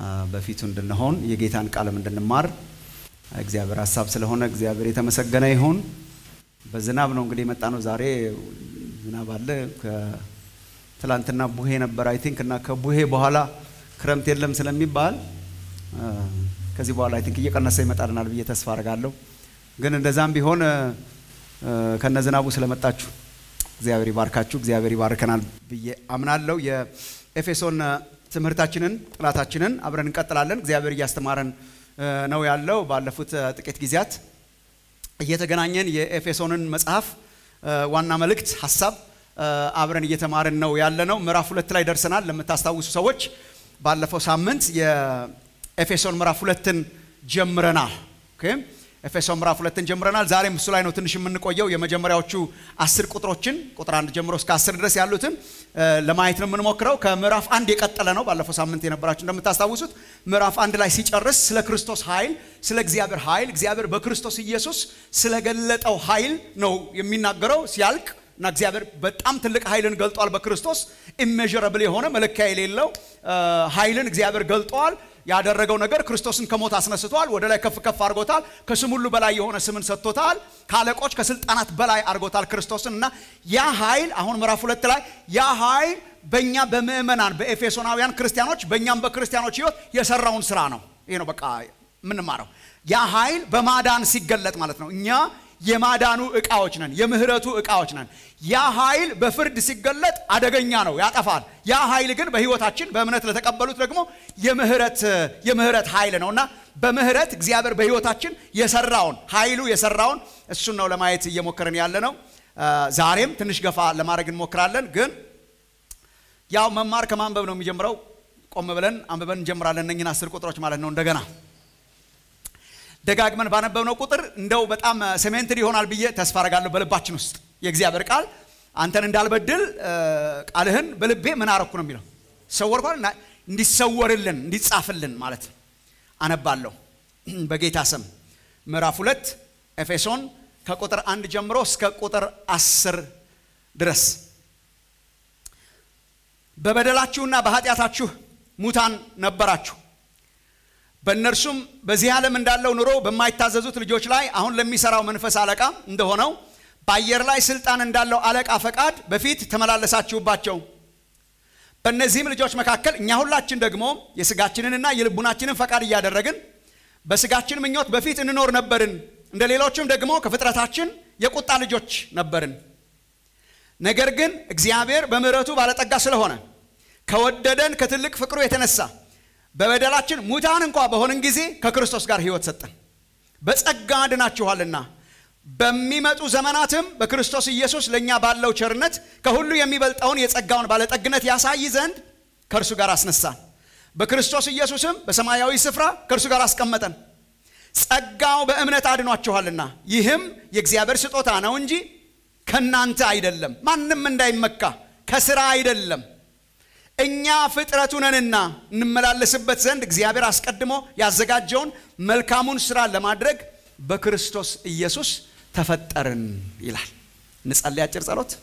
በፊቱ እንድንሆን የጌታን ቃልም እንድንማር እግዚአብሔር ሀሳብ ስለሆነ እግዚአብሔር የተመሰገነ ይሁን። በዝናብ ነው እንግዲህ የመጣ ነው። ዛሬ ዝናብ አለ። ትላንትና ቡሄ ነበር አይ ቲንክ እና ከቡሄ በኋላ ክረምት የለም ስለሚባል ከዚህ በኋላ አይ ቲንክ እየቀነሰ ይመጣልናል ብዬ ተስፋ አድርጋለሁ። ግን እንደዛም ቢሆን ከነ ዝናቡ ስለመጣችሁ እግዚአብሔር ይባርካችሁ፣ እግዚአብሔር ይባርከናል ብዬ አምናለሁ። የኤፌሶን ትምህርታችንን ጥናታችንን አብረን እንቀጥላለን። እግዚአብሔር እያስተማረን ነው ያለው። ባለፉት ጥቂት ጊዜያት እየተገናኘን የኤፌሶንን መጽሐፍ ዋና መልእክት ሀሳብ አብረን እየተማርን ነው ያለ ነው። ምዕራፍ ሁለት ላይ ደርሰናል። ለምታስታውሱ ሰዎች ባለፈው ሳምንት የኤፌሶን ምዕራፍ ሁለትን ጀምረናል። ኤፌሶን ምዕራፍ ሁለትን ጀምረናል። ዛሬም እሱ ላይ ነው ትንሽ የምንቆየው። የመጀመሪያዎቹ አስር ቁጥሮችን ቁጥር አንድ ጀምሮ እስከ አስር ድረስ ያሉትን ለማየት ነው የምንሞክረው። ከምዕራፍ አንድ የቀጠለ ነው። ባለፈው ሳምንት የነበራችሁ እንደምታስታውሱት ምዕራፍ አንድ ላይ ሲጨርስ ስለ ክርስቶስ ኃይል፣ ስለ እግዚአብሔር ኃይል፣ እግዚአብሔር በክርስቶስ ኢየሱስ ስለገለጠው ኃይል ነው የሚናገረው ሲያልቅ እና እግዚአብሔር በጣም ትልቅ ኃይልን ገልጧል። በክርስቶስ ኢሜዥረብል የሆነ መለኪያ የሌለው ኃይልን እግዚአብሔር ገልጧል። ያደረገው ነገር ክርስቶስን ከሞት አስነስቷል። ወደ ላይ ከፍ ከፍ አድርጎታል። ከስም ሁሉ በላይ የሆነ ስምን ሰጥቶታል። ከአለቆች ከስልጣናት በላይ አድርጎታል ክርስቶስን እና ያ ኃይል አሁን ምዕራፍ ሁለት ላይ ያ ኃይል በእኛ በምእመናን በኤፌሶናውያን ክርስቲያኖች በእኛም በክርስቲያኖች ህይወት የሰራውን ስራ ነው። ይሄ ነው በቃ የምንማረው። ያ ኃይል በማዳን ሲገለጥ ማለት ነው። እኛ የማዳኑ እቃዎች ነን። የምህረቱ እቃዎች ነን። ያ ኃይል በፍርድ ሲገለጥ አደገኛ ነው፣ ያጠፋል። ያ ኃይል ግን በህይወታችን በእምነት ለተቀበሉት ደግሞ የምህረት የምህረት ኃይል ነው እና በምህረት እግዚአብሔር በህይወታችን የሰራውን ኃይሉ የሰራውን እሱን ነው ለማየት እየሞከርን ያለ ነው። ዛሬም ትንሽ ገፋ ለማድረግ እንሞክራለን። ግን ያው መማር ከማንበብ ነው የሚጀምረው። ቆም ብለን አንብበን እንጀምራለን። እነኝን አስር ቁጥሮች ማለት ነው እንደገና ደጋግመን ባነበብነው ቁጥር እንደው በጣም ሴሜንትድ ይሆናል ብዬ ተስፋ አረጋለሁ። በልባችን ውስጥ የእግዚአብሔር ቃል አንተን እንዳልበድል ቃልህን በልቤ ምን አረኩ ነው የሚለው ሰወርኳል። እንዲሰወርልን እንዲጻፍልን ማለት ነው። አነባለሁ በጌታ ስም ምዕራፍ ሁለት ኤፌሶን ከቁጥር አንድ ጀምሮ እስከ ቁጥር አስር ድረስ በበደላችሁና በኃጢአታችሁ ሙታን ነበራችሁ በእነርሱም በዚህ ዓለም እንዳለው ኑሮ በማይታዘዙት ልጆች ላይ አሁን ለሚሰራው መንፈስ አለቃ እንደሆነው በአየር ላይ ስልጣን እንዳለው አለቃ ፈቃድ በፊት ተመላለሳችሁባቸው። በእነዚህም ልጆች መካከል እኛ ሁላችን ደግሞ የስጋችንንና የልቡናችንን ፈቃድ እያደረግን በስጋችን ምኞት በፊት እንኖር ነበርን። እንደ ሌሎችም ደግሞ ከፍጥረታችን የቁጣ ልጆች ነበርን። ነገር ግን እግዚአብሔር በምሕረቱ ባለጠጋ ስለሆነ ከወደደን ከትልቅ ፍቅሩ የተነሳ በበደላችን ሙታን እንኳ በሆንን ጊዜ ከክርስቶስ ጋር ሕይወት ሰጠን። በጸጋ ድናችኋልና በሚመጡ ዘመናትም በክርስቶስ ኢየሱስ ለእኛ ባለው ቸርነት ከሁሉ የሚበልጠውን የጸጋውን ባለጠግነት ያሳይ ዘንድ ከእርሱ ጋር አስነሳን። በክርስቶስ ኢየሱስም በሰማያዊ ስፍራ ከእርሱ ጋር አስቀመጠን። ጸጋው በእምነት አድኗችኋልና ይህም የእግዚአብሔር ስጦታ ነው እንጂ ከእናንተ አይደለም፣ ማንም እንዳይመካ ከስራ አይደለም እኛ ፍጥረቱ ነንና እንመላለስበት ዘንድ እግዚአብሔር አስቀድሞ ያዘጋጀውን መልካሙን ስራ ለማድረግ በክርስቶስ ኢየሱስ ተፈጠርን ይላል። እንጸልይ አጭር ጸሎት።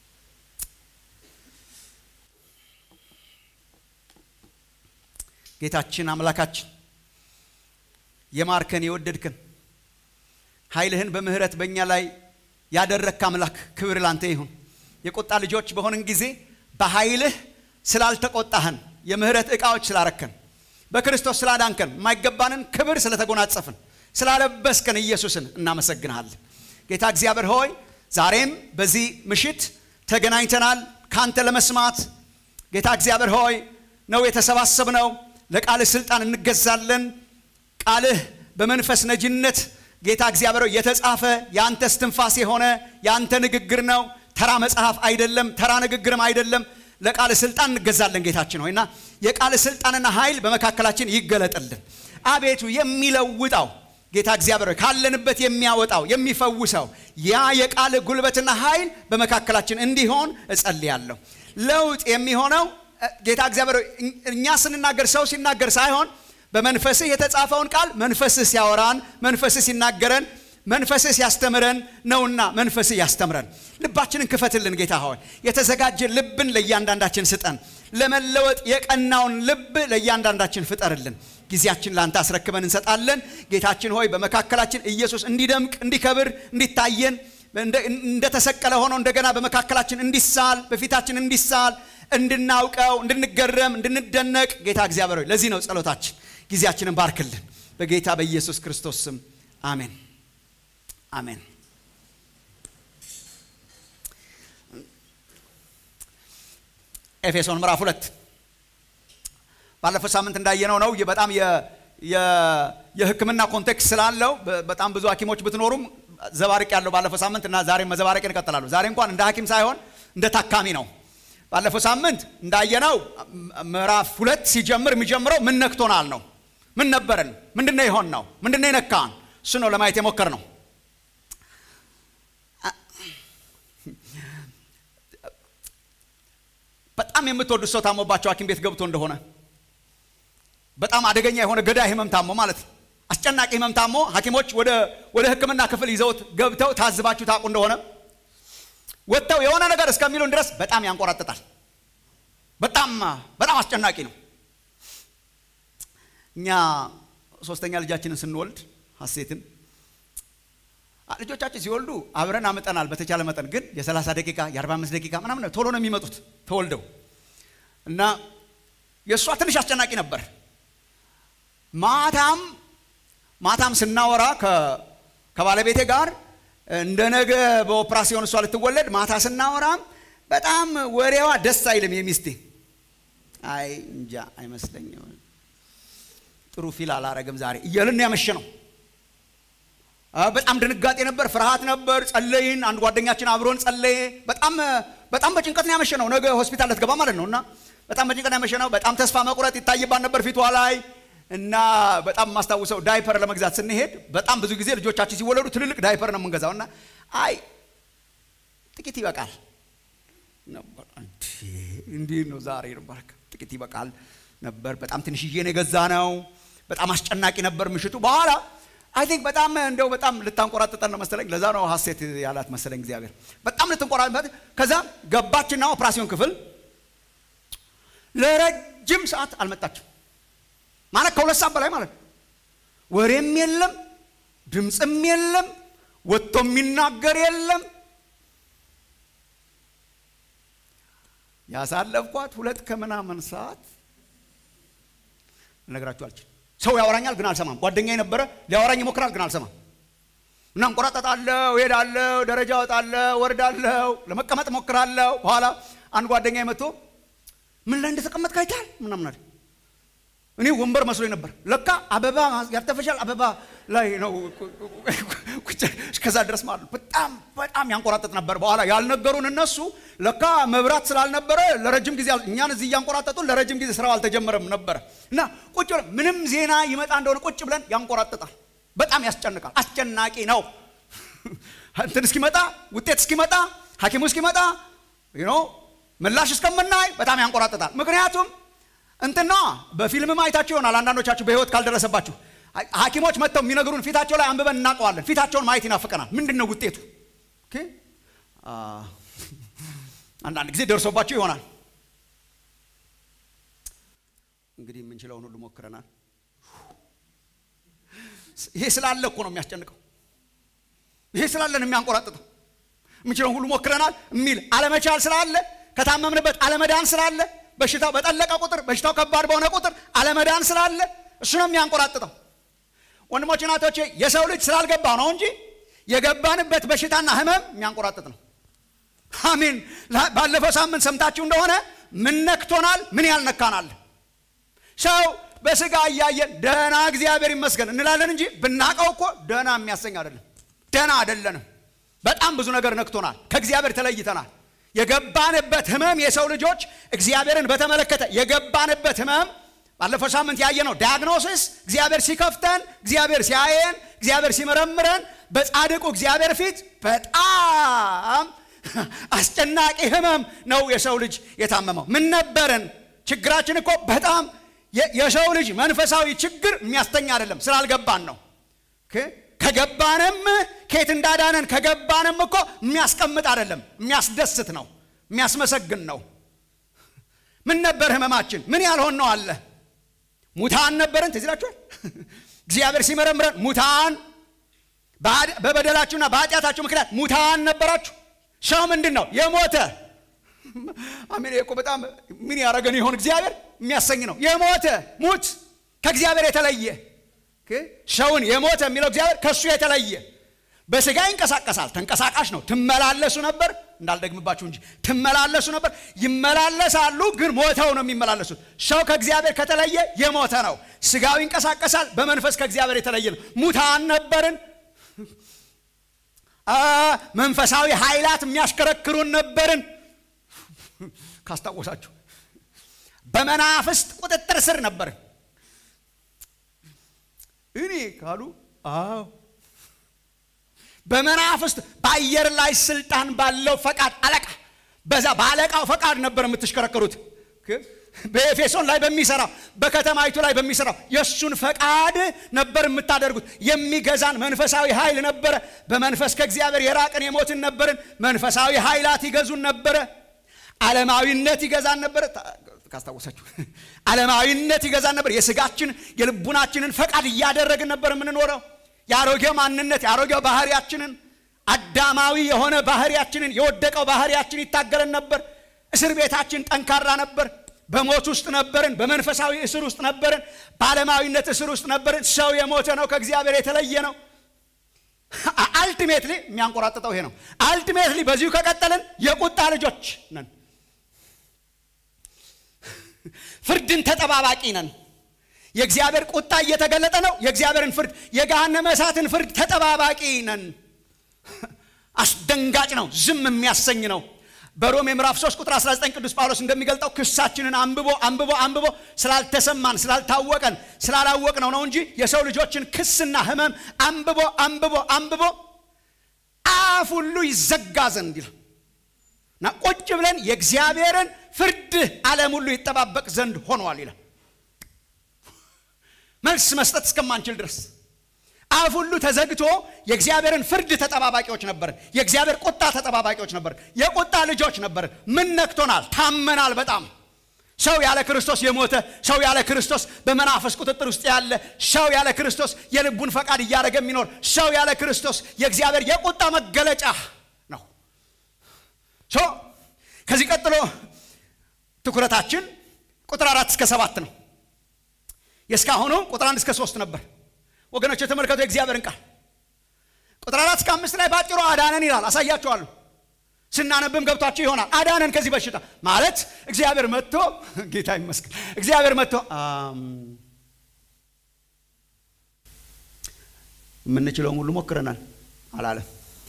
ጌታችን አምላካችን የማርከን የወደድክን ኃይልህን በምህረት በእኛ ላይ ያደረግክ አምላክ ክብር ላንተ ይሁን። የቁጣ ልጆች በሆንን ጊዜ በኃይልህ ስላልተቆጣህን የምህረት ዕቃዎች ስላረከን በክርስቶስ ስላዳንከን የማይገባንን ክብር ስለተጎናጸፍን ስላለበስከን ኢየሱስን እናመሰግንሃለን። ጌታ እግዚአብሔር ሆይ ዛሬም በዚህ ምሽት ተገናኝተናል ካንተ ለመስማት ጌታ እግዚአብሔር ሆይ ነው የተሰባሰብነው። ለቃልህ ስልጣን እንገዛለን። ቃልህ በመንፈስ ነጅነት ጌታ እግዚአብሔር የተጻፈ የአንተ እስትንፋስ የሆነ የአንተ ንግግር ነው። ተራ መጽሐፍ አይደለም፣ ተራ ንግግርም አይደለም። ለቃል ስልጣን እንገዛለን ጌታችን ሆይና የቃል ስልጣንና ኃይል በመካከላችን ይገለጥልን። አቤቱ የሚለውጠው ጌታ እግዚአብሔር ካለንበት የሚያወጣው የሚፈውሰው ያ የቃል ጉልበትና ኃይል በመካከላችን እንዲሆን እጸልያለሁ። ለውጥ የሚሆነው ጌታ እግዚአብሔር እኛ ስንናገር ሰው ሲናገር ሳይሆን በመንፈስህ የተጻፈውን ቃል መንፈስህ ሲያወራን መንፈስህ ሲናገረን መንፈስህ ሲያስተምረን ነውና መንፈስህ ያስተምረን። ልባችንን ክፈትልን ጌታ ሆይ፣ የተዘጋጀ ልብን ለእያንዳንዳችን ስጠን። ለመለወጥ የቀናውን ልብ ለእያንዳንዳችን ፍጠርልን። ጊዜያችን ለአንተ አስረክበን እንሰጣለን። ጌታችን ሆይ በመካከላችን ኢየሱስ እንዲደምቅ፣ እንዲከብር፣ እንዲታየን እንደተሰቀለ ሆኖ እንደገና በመካከላችን እንዲሳል በፊታችን እንዲሳል እንድናውቀው፣ እንድንገረም፣ እንድንደነቅ ጌታ እግዚአብሔር ሆይ ለዚህ ነው ጸሎታችን። ጊዜያችንን ባርክልን በጌታ በኢየሱስ ክርስቶስ ስም አሜን፣ አሜን። ኤፌሶን ምዕራፍ ሁለት ባለፈው ሳምንት እንዳየነው ነው። በጣም የሕክምና ኮንቴክስት ስላለው በጣም ብዙ ሐኪሞች ብትኖሩም ዘባርቅ ያለው ባለፈው ሳምንት እና ዛሬም መዘባረቅን እቀጥላለሁ። ዛሬ እንኳን እንደ ሐኪም ሳይሆን እንደ ታካሚ ነው። ባለፈው ሳምንት እንዳየነው ምዕራፍ ሁለት ሲጀምር የሚጀምረው ምን ነክቶናል ነው። ምን ነበርን? ምንድነው የሆን ነው? ምንድነው የነካን? እሱ ነው ለማየት የሞከር ነው። በጣም የምትወዱት ሰው ታሞባቸው ሐኪም ቤት ገብቶ እንደሆነ በጣም አደገኛ የሆነ ገዳይ ህመም ታሞ ማለት ነው። አስጨናቂ ህመም ታሞ ሐኪሞች ወደ ሕክምና ክፍል ይዘውት ገብተው ታዝባችሁ ታውቁ እንደሆነ ወጥተው የሆነ ነገር እስከሚሉን ድረስ በጣም ያንቆራጥጣል። በጣም በጣም አስጨናቂ ነው። እኛ ሶስተኛ ልጃችንን ስንወልድ ሀሴትን ልጆቻችን ሲወልዱ አብረን አምጠናል። በተቻለ መጠን ግን የ30 ደቂቃ የ45 ደቂቃ ምናምን ቶሎ ነው የሚመጡት ተወልደው እና የእሷ ትንሽ አስጨናቂ ነበር። ማታም ማታም ስናወራ ከባለቤቴ ጋር እንደ ነገ በኦፕራሲዮን እሷ ልትወለድ ማታ ስናወራም በጣም ወሬዋ ደስ አይልም። የሚስቴ አይ እንጃ አይመስለኝም፣ ጥሩ ፊል አላረግም ዛሬ እያልን ያመሸ ነው። በጣም ድንጋጤ ነበር፣ ፍርሃት ነበር። ጸለይን። አንድ ጓደኛችን አብሮን ጸለየ። በጣም በጣም በጭንቀት ነው ያመሸ ነው። ነገ ሆስፒታል ልትገባ ማለት ነው እና በጣም በጭንቀት ያመሸ ነው። በጣም ተስፋ መቁረጥ ይታይባት ነበር ፊቷ ላይ እና በጣም የማስታውሰው ዳይፐር ለመግዛት ስንሄድ በጣም ብዙ ጊዜ ልጆቻችን ሲወለዱ ትልልቅ ዳይፐር ነው የምንገዛው እና አይ ጥቂት ይበቃል ነበር። እንዲህ ነው ዛሬ ነበር ጥቂት ይበቃል ነበር። በጣም ትንሽዬ ነው የገዛ ነው። በጣም አስጨናቂ ነበር ምሽቱ። በኋላ አይ ቲንክ በጣም እንደው በጣም ልታንቆራጥጠን ነው መሰለኝ። ለዛ ነው ሀሴት ያላት መሰለኝ እግዚአብሔር። በጣም ልትንቆራጥጠን ከዛ ገባችና ኦፕራሲዮን ክፍል ለረጅም ሰዓት አልመጣችም። ማለት ከሁለት ሰዓት በላይ ማለት ነው። ወሬም የለም፣ ድምፅም የለም፣ ወጥቶ የሚናገር የለም። ያሳለፍኳት ሁለት ከምናምን ሰዓት ልነግራችሁ አልችልም። ሰው ያወራኛል ግን አልሰማም። ጓደኛ የነበረ ሊያወራኝ ይሞክራል ግን አልሰማም። እና እንቆራጠጣለሁ፣ እሄዳለሁ፣ ደረጃ እወጣለሁ፣ ወርዳለሁ፣ ለመቀመጥ እሞክራለሁ። በኋላ አንድ ጓደኛ መጥቶ ምን ላይ እንደተቀመጥክ አይተሃል ምናምን አለ። እኔ ወንበር መስሎኝ ነበር። ለካ አበባ ያርተፈሻል አበባ ላይ ነው። እስከዛ ድረስ ማለት ነው። በጣም በጣም ያንቆራጠጥ ነበር። በኋላ ያልነገሩን እነሱ ለካ መብራት ስላልነበረ ለረጅም ጊዜ እኛን እዚህ እያንቆራጠጡን ለረጅም ጊዜ ስራው አልተጀመረም ነበረ እና ቁጭ ብለን ምንም ዜና ይመጣ እንደሆነ ቁጭ ብለን ያንቆራጥጣል። በጣም ያስጨንቃል። አስጨናቂ ነው። እንትን እስኪመጣ ውጤት እስኪመጣ ሐኪሙ እስኪመጣ ምላሽ እስከምናይ በጣም ያንቆራጥጣል። ምክንያቱም እንትና በፊልምም አይታችሁ ይሆናል። አንዳንዶቻችሁ በህይወት ካልደረሰባችሁ ሐኪሞች መጥተው የሚነግሩን ፊታቸው ላይ አንብበን እናውቀዋለን። ፊታቸውን ማየት ይናፍቀናል። ምንድን ነው ውጤቱ? አንዳንድ ጊዜ ደርሶባችሁ ይሆናል። እንግዲህ የምንችለውን ሁሉ ሞክረናል። ይሄ ስላለ እኮ ነው የሚያስጨንቀው። ይሄ ስላለን የሚያንቆራጥጠው የምንችለውን ሁሉ ሞክረናል የሚል አለመቻል ስላለ ከታመምንበት አለመዳን ስላለ በሽታው በጠለቀ ቁጥር በሽታው ከባድ በሆነ ቁጥር አለመዳን ስላለ እሱ ነው የሚያንቆራጥጠው። ወንድሞች እናቶቼ፣ የሰው ልጅ ስላልገባ ነው እንጂ የገባንበት በሽታና ህመም የሚያንቆራጥጥ ነው። አሜን። ባለፈው ሳምንት ሰምታችሁ እንደሆነ ምን ነክቶናል፣ ምን ያልነካናል። ሰው በስጋ እያየን ደህና እግዚአብሔር ይመስገን እንላለን እንጂ ብናቀው እኮ ደህና የሚያሰኝ አይደለም። ደህና አይደለንም። በጣም ብዙ ነገር ነክቶናል። ከእግዚአብሔር ተለይተናል። የገባንበት ህመም የሰው ልጆች እግዚአብሔርን በተመለከተ የገባንበት ህመም ባለፈው ሳምንት ያየነው ዲያግኖሲስ እግዚአብሔር ሲከፍተን፣ እግዚአብሔር ሲያየን፣ እግዚአብሔር ሲመረምረን በጻድቁ እግዚአብሔር ፊት በጣም አስጨናቂ ህመም ነው የሰው ልጅ የታመመው። ምን ነበረን? ችግራችን እኮ በጣም የሰው ልጅ መንፈሳዊ ችግር የሚያስተኛ አይደለም፣ ስላልገባን ነው። ከገባንም ከየት እንዳዳነን ከገባንም እኮ የሚያስቀምጥ አይደለም፣ የሚያስደስት ነው፣ የሚያስመሰግን ነው። ምን ነበር ህመማችን? ምን ያልሆን ነው አለ። ሙታን ነበርን። ትዝ ይላችኋል። እግዚአብሔር ሲመረምረን ሙታን በበደላችሁና በኃጢአታችሁ ምክንያት ሙታን ነበራችሁ። ሰው ምንድን ነው የሞተ አሜን። እኮ በጣም ምን ያደረገን ይሆን እግዚአብሔር የሚያሰኝ ነው። የሞተ ሙት ከእግዚአብሔር የተለየ ሰውን የሞተ የሚለው እግዚአብሔር ከእሱ የተለየ በስጋ ይንቀሳቀሳል። ተንቀሳቃሽ ነው። ትመላለሱ ነበር እንዳልደግምባችሁ እንጂ ትመላለሱ ነበር። ይመላለሳሉ፣ ግን ሞተው ነው የሚመላለሱት። ሰው ከእግዚአብሔር ከተለየ የሞተ ነው። ስጋው ይንቀሳቀሳል፣ በመንፈስ ከእግዚአብሔር የተለየ ነው። ሙታን ነበርን። መንፈሳዊ ኃይላት የሚያሽከረክሩን ነበርን። ካስታወሳችሁ በመናፍስት ቁጥጥር ስር ነበርን። እኔ ካሉ አዎ በመናፍስት በአየር ላይ ስልጣን ባለው ፈቃድ አለቃ በዛ በአለቃው ፈቃድ ነበር የምትሽከረከሩት። በኤፌሶን ላይ በሚሰራው በከተማይቱ ላይ በሚሰራው የእሱን ፈቃድ ነበር የምታደርጉት። የሚገዛን መንፈሳዊ ኃይል ነበረ። በመንፈስ ከእግዚአብሔር የራቅን የሞትን ነበርን። መንፈሳዊ ኃይላት ይገዙን ነበረ። ዓለማዊነት ይገዛን ነበረ። ካስታወሳችሁ ዓለማዊነት ይገዛን ነበር። የስጋችን የልቡናችንን ፈቃድ እያደረግን ነበር የምንኖረው የአሮጌው ማንነት የአሮጌው ባህሪያችንን አዳማዊ የሆነ ባህሪያችንን የወደቀው ባህሪያችን ይታገለን ነበር። እስር ቤታችን ጠንካራ ነበር። በሞት ውስጥ ነበርን። በመንፈሳዊ እስር ውስጥ ነበርን። በዓለማዊነት እስር ውስጥ ነበርን። ሰው የሞተ ነው፣ ከእግዚአብሔር የተለየ ነው። አልቲሜትሊ የሚያንቆራጥጠው ይሄ ነው። አልቲሜትሊ በዚሁ ከቀጠልን የቁጣ ልጆች ነን። ፍርድን ተጠባባቂ ነን። የእግዚአብሔር ቁጣ እየተገለጠ ነው። የእግዚአብሔርን ፍርድ የገሃነመ እሳትን ፍርድ ተጠባባቂ ነን። አስደንጋጭ ነው። ዝም የሚያሰኝ ነው። በሮሜ ምዕራፍ 3 ቁጥር 19 ቅዱስ ጳውሎስ እንደሚገልጠው ክሳችንን አንብቦ አንብቦ አንብቦ ስላልተሰማን ስላልታወቀን ስላላወቅነው ነው እንጂ የሰው ልጆችን ክስና ሕመም አንብቦ አንብቦ አንብቦ አፍ ሁሉ ይዘጋ ዘንድ ይላል እና ቁጭ ብለን የእግዚአብሔርን ፍርድ ዓለም ሁሉ ይጠባበቅ ዘንድ ሆኗል ይላል። መልስ መስጠት እስከማንችል ድረስ አፍ ሁሉ ተዘግቶ የእግዚአብሔርን ፍርድ ተጠባባቂዎች ነበርን። የእግዚአብሔር ቁጣ ተጠባባቂዎች ነበርን። የቁጣ ልጆች ነበርን። ምን ነክቶናል? ታመናል። በጣም ሰው ያለ ክርስቶስ የሞተ ሰው ያለ ክርስቶስ በመናፈስ ቁጥጥር ውስጥ ያለ ሰው ያለ ክርስቶስ የልቡን ፈቃድ እያደረገ የሚኖር ሰው ያለ ክርስቶስ የእግዚአብሔር የቁጣ መገለጫ ነው። ከዚህ ቀጥሎ ትኩረታችን ቁጥር አራት እስከ ሰባት ነው። የእስካሁኑ ቁጥር አንድ እስከ ሶስት ነበር። ወገኖች የተመልከቱ የእግዚአብሔርን ቃል ቁጥር አራት እስከ አምስት ላይ ባጭሩ አዳነን ይላል። አሳያችኋለሁ። ስናነብም ገብቷችሁ ይሆናል። አዳነን ከዚህ በሽታ ማለት እግዚአብሔር መጥቶ ጌታ ይመስገን እግዚአብሔር መጥቶ የምንችለውን ሁሉ ሞክረናል አላለም።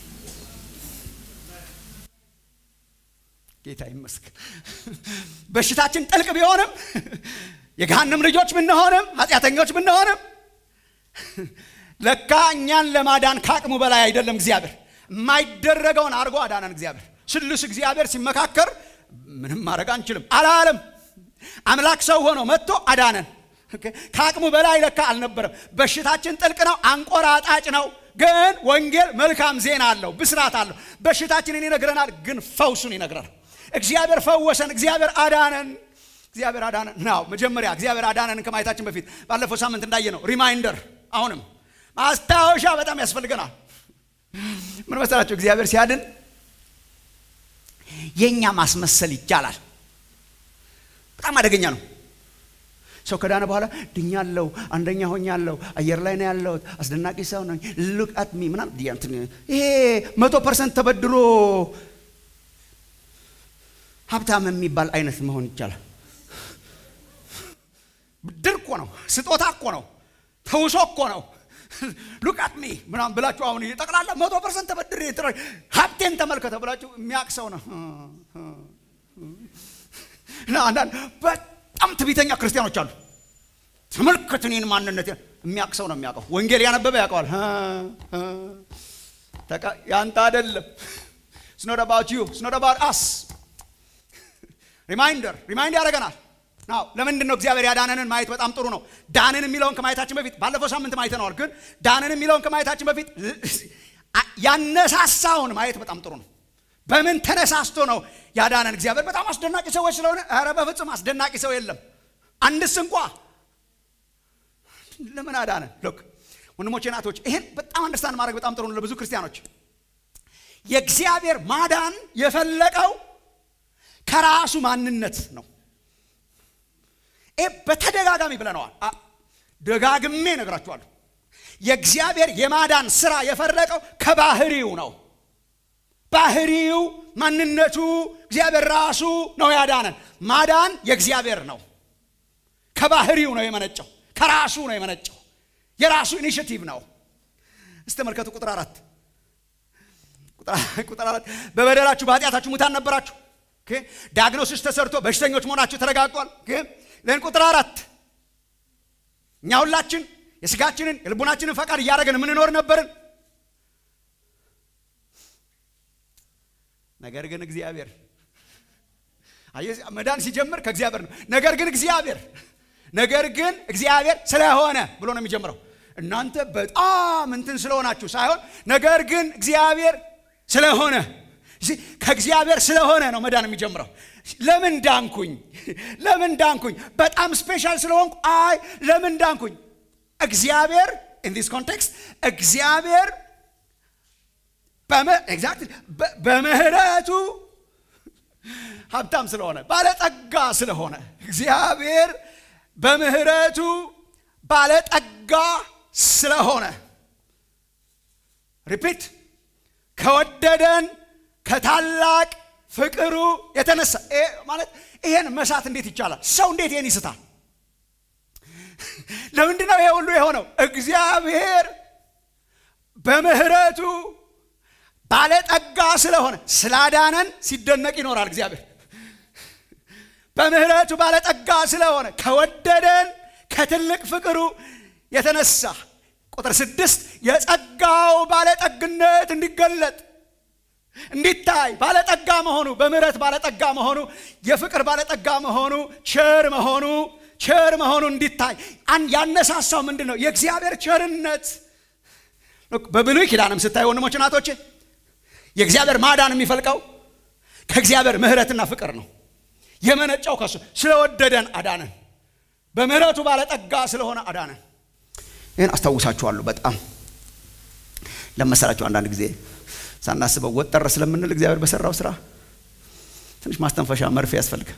ጌታ ይመስገን በሽታችን ጥልቅ ቢሆንም የገሃነም ልጆች ብንሆንም ኃጢአተኞች ብንሆንም ለካ እኛን ለማዳን ከአቅሙ በላይ አይደለም። እግዚአብሔር የማይደረገውን አድርጎ አዳነን። እግዚአብሔር ስሉስ እግዚአብሔር ሲመካከር ምንም ማድረግ አንችልም አላለም። አምላክ ሰው ሆኖ መጥቶ አዳነን። ከአቅሙ በላይ ለካ አልነበረም። በሽታችን ጥልቅ ነው፣ አንቆራጣጭ ነው። ግን ወንጌል መልካም ዜና አለው፣ ብስራት አለው። በሽታችንን ይነግረናል፣ ግን ፈውሱን ይነግረናል። እግዚአብሔር ፈወሰን፣ እግዚአብሔር አዳነን። እግዚአብሔር አዳነን ነው። መጀመሪያ እግዚአብሔር አዳነን ከማየታችን በፊት ባለፈው ሳምንት እንዳየ ነው ሪማይንደር፣ አሁንም ማስታወሻ በጣም ያስፈልገናል። ምን መሰላችሁ? እግዚአብሔር ሲያድን የእኛ ማስመሰል ይቻላል። በጣም አደገኛ ነው። ሰው ከዳነ በኋላ ድኛለው፣ አንደኛ ሆኛለሁ፣ አየር ላይ ነው ያለሁት፣ አስደናቂ ሰው ነኝ፣ ሉክ አት ሚ ምናምን። ይሄ መቶ ፐርሰንት ተበድሮ ሀብታም የሚባል አይነት መሆን ይቻላል። ብድር እኮ ነው፣ ስጦታ እኮ ነው፣ ተውሶ እኮ ነው። ሉቃት ሚ ምናምን ብላችሁ አሁን ጠቅላላ መቶ ፐርሰንት ተበድሬ ሀብቴን ተመልከተ ብላችሁ የሚያውቅ ሰው ነው። እና አንዳንድ በጣም ትዕቢተኛ ክርስቲያኖች አሉ። ተመልከት እኔን ማንነት የሚያውቅ ሰው ነው የሚያውቀው። ወንጌል ያነበበ ያውቀዋል። ያንተ አይደለም። ስኖት አባውት ዩ ስኖት አባውት አስ ሪማይንደር ሪማይንድ ያደርገናል። ናው ለምንድን ነው እግዚአብሔር ያዳነንን ማየት በጣም ጥሩ ነው። ዳንን የሚለውን ከማየታችን በፊት ባለፈው ሳምንት ማየተነዋል። ግን ዳንን የሚለውን ከማየታችን በፊት ያነሳሳውን ማየት በጣም ጥሩ ነው። በምን ተነሳስቶ ነው ያዳነን? እግዚአብሔር በጣም አስደናቂ ሰዎች ስለሆነ? ኧረ በፍጹም አስደናቂ ሰው የለም አንድስ እንኳ። ለምን አዳነን? ሎክ ወንድሞቼ ናቶች፣ ይሄን በጣም አንደርስታንድ ማድረግ በጣም ጥሩ ነው ለብዙ ክርስቲያኖች። የእግዚአብሔር ማዳን የፈለቀው ከራሱ ማንነት ነው። ይህ በተደጋጋሚ ብለነዋል። ደጋግሜ ነግራችኋለሁ። የእግዚአብሔር የማዳን ስራ የፈለቀው ከባህሪው ነው። ባህሪው ማንነቱ እግዚአብሔር ራሱ ነው ያዳነን። ማዳን የእግዚአብሔር ነው። ከባህሪው ነው የመነጨው፣ ከራሱ ነው የመነጨው። የራሱ ኢኒሽቲቭ ነው። እስቲ ተመልከቱ ቁጥር አራት ቁጥር አራት በበደላችሁ በኃጢአታችሁ ሙታን ነበራችሁ። ዳግኖሲስ ተሰርቶ በሽተኞች መሆናችሁ ተረጋግጧል። ለን ቁጥር አራት እኛ ሁላችን የስጋችንን የልቡናችንን ፈቃድ እያደረግን የምንኖር ነበርን። ነገር ግን እግዚአብሔር መዳን ሲጀምር ከእግዚአብሔር ነው። ነገር ግን እግዚአብሔር ነገር ግን እግዚአብሔር ስለሆነ ብሎ ነው የሚጀምረው። እናንተ በጣም እንትን ስለሆናችሁ ሳይሆን ነገር ግን እግዚአብሔር ስለሆነ ከእግዚአብሔር ስለሆነ ነው መዳን የሚጀምረው። ለምን ዳንኩኝ? ለምን ዳንኩኝ? በጣም ስፔሻል ስለሆንኩ? አይ ለምን ዳንኩኝ? እግዚአብሔር ኢን ዲስ ኮንቴክስት እግዚአብሔር በምህረቱ ሀብታም ስለሆነ ባለጠጋ ስለሆነ እግዚአብሔር በምህረቱ ባለጠጋ ስለሆነ ሪፒት ከወደደን ከታላቅ ፍቅሩ የተነሳ ማለት ይሄን መሳት እንዴት ይቻላል? ሰው እንዴት ይሄን ይስታል? ለምንድን ነው ይሄ ሁሉ የሆነው? እግዚአብሔር በምህረቱ ባለጠጋ ስለሆነ ስላዳነን ሲደነቅ ይኖራል። እግዚአብሔር በምህረቱ ባለጠጋ ስለሆነ ከወደደን ከትልቅ ፍቅሩ የተነሳ ቁጥር ስድስት የጸጋው ባለጠግነት እንዲገለጥ እንዲታይ ባለጠጋ መሆኑ በምህረት ባለጠጋ መሆኑ የፍቅር ባለጠጋ መሆኑ ቸር መሆኑ ቸር መሆኑ እንዲታይ ያነሳሳው ምንድን ነው? የእግዚአብሔር ቸርነት። በብሉይ ኪዳንም ስታይ ወንድሞች ናቶች የእግዚአብሔር ማዳን የሚፈልቀው ከእግዚአብሔር ምህረትና ፍቅር ነው። የመነጫው ከሱ ስለወደደን አዳነን። በምህረቱ ባለጠጋ ስለሆነ አዳነን። ይህን አስታውሳችኋለሁ። በጣም ለመሰላችሁ አንዳንድ ጊዜ ሳናስበው ወጠር ስለምንል እግዚአብሔር በሰራው ስራ ትንሽ ማስተንፈሻ መርፌ ያስፈልጋል።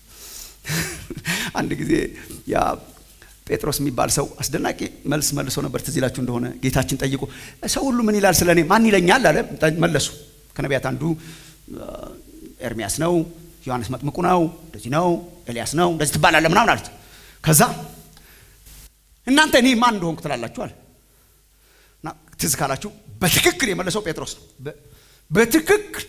አንድ ጊዜ ያ ጴጥሮስ የሚባል ሰው አስደናቂ መልስ መልሶ ነበር። ትዝ ይላችሁ እንደሆነ ጌታችን ጠይቆ ሰው ሁሉ ምን ይላል ስለ እኔ ማን ይለኛል አለ። መለሱ። ከነቢያት አንዱ ኤርሚያስ ነው፣ ዮሐንስ መጥምቁ ነው፣ እንደዚህ ነው፣ ኤልያስ ነው፣ እንደዚህ ትባላለ ምናምን አሉት። ከዛ እናንተ እኔ ማን እንደሆንኩ ትላላችኋል። እና ትዝ ካላችሁ በትክክል የመለሰው ጴጥሮስ ነው። በትክክል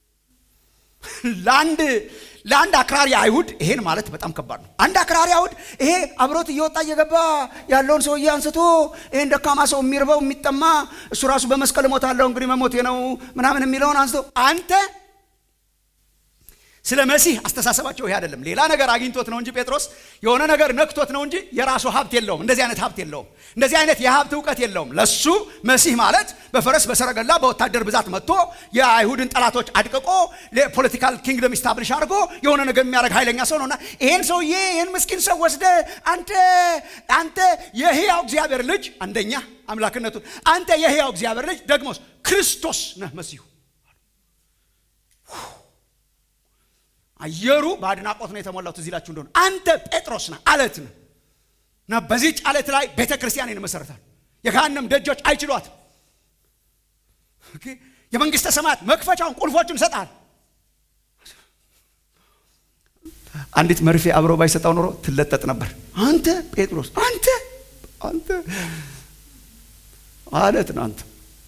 ለአንድ ለአንድ አክራሪ አይሁድ ይሄን ማለት በጣም ከባድ ነው። አንድ አክራሪ አይሁድ ይሄ አብሮት እየወጣ እየገባ ያለውን ሰውዬ አንስቶ ይሄን ደካማ ሰው የሚርበው የሚጠማ እሱ ራሱ በመስቀል እሞታለሁ እንግዲህ መሞቴ ነው ምናምን የሚለውን አንስቶ አንተ ስለ መሲህ አስተሳሰባቸው ይሄ አይደለም። ሌላ ነገር አግኝቶት ነው እንጂ ጴጥሮስ የሆነ ነገር ነክቶት ነው እንጂ የራሱ ሀብት የለውም። እንደዚህ አይነት ሀብት የለውም። እንደዚህ አይነት የሀብት እውቀት የለውም። ለሱ መሲህ ማለት በፈረስ በሰረገላ በወታደር ብዛት መጥቶ የአይሁድን ጠላቶች አድቅቆ ፖለቲካል ኪንግደም ኢስታብሊሽ አድርጎ የሆነ ነገር የሚያደርግ ኃይለኛ ሰው ነውና ይሄን ሰውዬ ይሄን ምስኪን ሰው ወስደ አንተ አንተ የህያው እግዚአብሔር ልጅ አንደኛ አምላክነቱን አንተ የህያው እግዚአብሔር ልጅ ደግሞስ ክርስቶስ ነህ መሲሁ አየሩ በአድናቆት ነው የተሞላው። ትዝ ይላችሁ እንደሆነ አንተ ጴጥሮስ ነህ አለት ነህ እና በዚህች አለት ላይ ቤተ ክርስቲያን ይመሰረታል። የገሃነም ደጆች አይችሏት። የመንግስተ ሰማያት መክፈቻውን ቁልፎቹን ሰጣል። አንዲት መርፌ አብሮ ባይሰጣው ኖሮ ትለጠጥ ነበር። አንተ ጴጥሮስ አንተ አንተ አለት ነው አንተ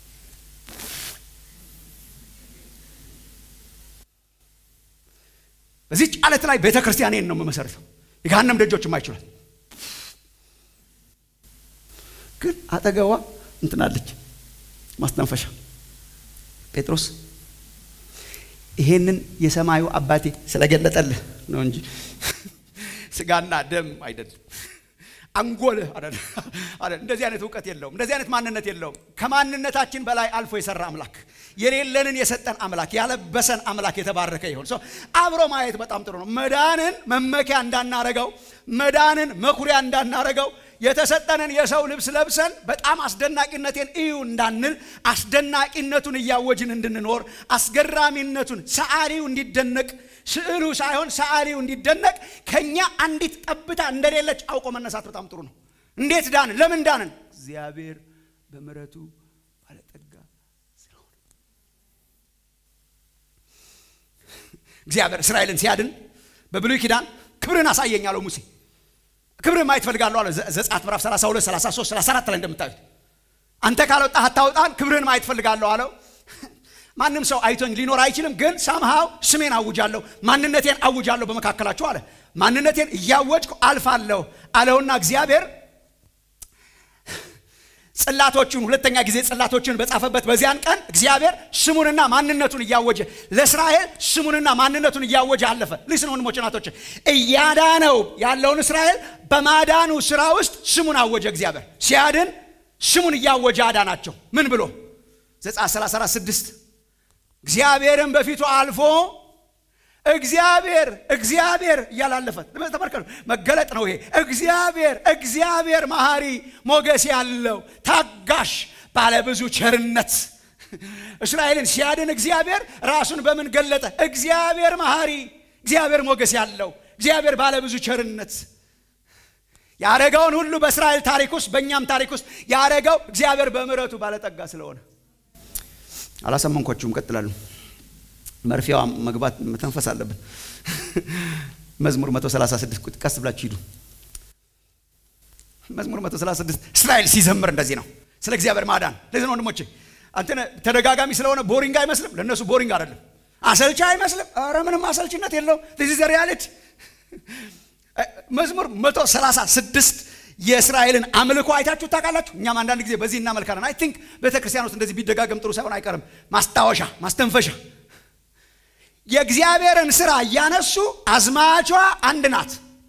በዚህች አለት ላይ ቤተ ክርስቲያኔን ነው የምመሰርተው፣ የገሃነም ደጆች የማይችሏት። ግን አጠገቧ እንትናለች ማስተንፈሻ። ጴጥሮስ ይሄንን የሰማዩ አባቴ ስለገለጠልህ ነው እንጂ ስጋና ደም አይደለም። አንጎልህ እንደዚህ አይነት እውቀት የለውም። እንደዚህ አይነት ማንነት የለውም። ከማንነታችን በላይ አልፎ የሰራ አምላክ የሌለንን የሰጠን አምላክ ያለበሰን አምላክ የተባረከ ይሁን። ሰው አብሮ ማየት በጣም ጥሩ ነው። መዳንን መመኪያ እንዳናረገው፣ መዳንን መኩሪያ እንዳናረገው የተሰጠንን የሰው ልብስ ለብሰን በጣም አስደናቂነቴን እዩ እንዳንል አስደናቂነቱን እያወጅን እንድንኖር አስገራሚነቱን ሰዓሊው እንዲደነቅ ስዕሉ ሳይሆን ሰዓሊው እንዲደነቅ ከኛ አንዲት ጠብታ እንደሌለች አውቆ መነሳት በጣም ጥሩ ነው። እንዴት ዳንን? ለምን ዳንን? እግዚአብሔር በምሕረቱ ባለጠጋ ስለሆነ። እግዚአብሔር እስራኤልን ሲያድን በብሉይ ኪዳን ክብርን አሳየኝ አለው ሙሴ። ክብርን ማየት ፈልጋለሁ አለ። ዘጸአት ምዕራፍ 32፣ 33፣ 34 ላይ እንደምታዩት አንተ ካልወጣህ አታውጣን፣ ክብርን ማየት ፈልጋለሁ አለው። ማንም ሰው አይቶኝ ሊኖር አይችልም፣ ግን ሳምሃው ስሜን አውጃለሁ፣ ማንነቴን አውጃለሁ በመካከላቸው አለ። ማንነቴን እያወጅኩ አልፋለሁ አለውና እግዚአብሔር ጽላቶቹን ሁለተኛ ጊዜ ጽላቶችን በጻፈበት በዚያን ቀን እግዚአብሔር ስሙንና ማንነቱን እያወጀ ለእስራኤል ስሙንና ማንነቱን እያወጀ አለፈ። ሊስን ወንድሞች ናቶች፣ እያዳነው ያለውን እስራኤል በማዳኑ ስራ ውስጥ ስሙን አወጀ። እግዚአብሔር ሲያድን ስሙን እያወጀ አዳናቸው። ምን ብሎ ዘጸአት 34 እግዚአብሔርን በፊቱ አልፎ እግዚአብሔር እግዚአብሔር እያላለፈ ተመልከቱ። መገለጥ ነው ይሄ። እግዚአብሔር እግዚአብሔር መሐሪ ሞገስ ያለው ታጋሽ ባለብዙ ቸርነት እስራኤልን ሲያድን እግዚአብሔር ራሱን በምን ገለጠ? እግዚአብሔር መሐሪ፣ እግዚአብሔር ሞገስ ያለው፣ እግዚአብሔር ባለብዙ ቸርነት ያረገውን ሁሉ በእስራኤል ታሪክ ውስጥ በእኛም ታሪክ ውስጥ ያረገው እግዚአብሔር በምሕረቱ ባለጠጋ ስለሆነ አላሰመንኳችሁም። ቀጥላሉ። መርፊያዋ መግባት መተንፈስ አለብን። መዝሙር 136 ቀስ ብላችሁ ሂዱ። መዝሙር 136 እስራኤል ሲዘምር እንደዚህ ነው ስለ እግዚአብሔር ማዳን። ለዚህ ነው ወንድሞቼ አንተ ተደጋጋሚ ስለሆነ ቦሪንግ አይመስልም። ለእነሱ ቦሪንግ አይደለም፣ አሰልቻ አይመስልም። ኧረ ምንም አሰልችነት የለውም። ዚህ ዘ ሪያሊቲ መዝሙር 136 የእስራኤልን አምልኮ አይታችሁ ታውቃላችሁ? እኛም አንዳንድ ጊዜ በዚህ እናመልካለን። አይ ቲንክ ቤተ ክርስቲያን ውስጥ እንደዚህ ቢደጋገም ጥሩ ሳይሆን አይቀርም። ማስታወሻ ማስተንፈሻ የእግዚአብሔርን ስራ እያነሱ አዝማቿ አንድ ናት።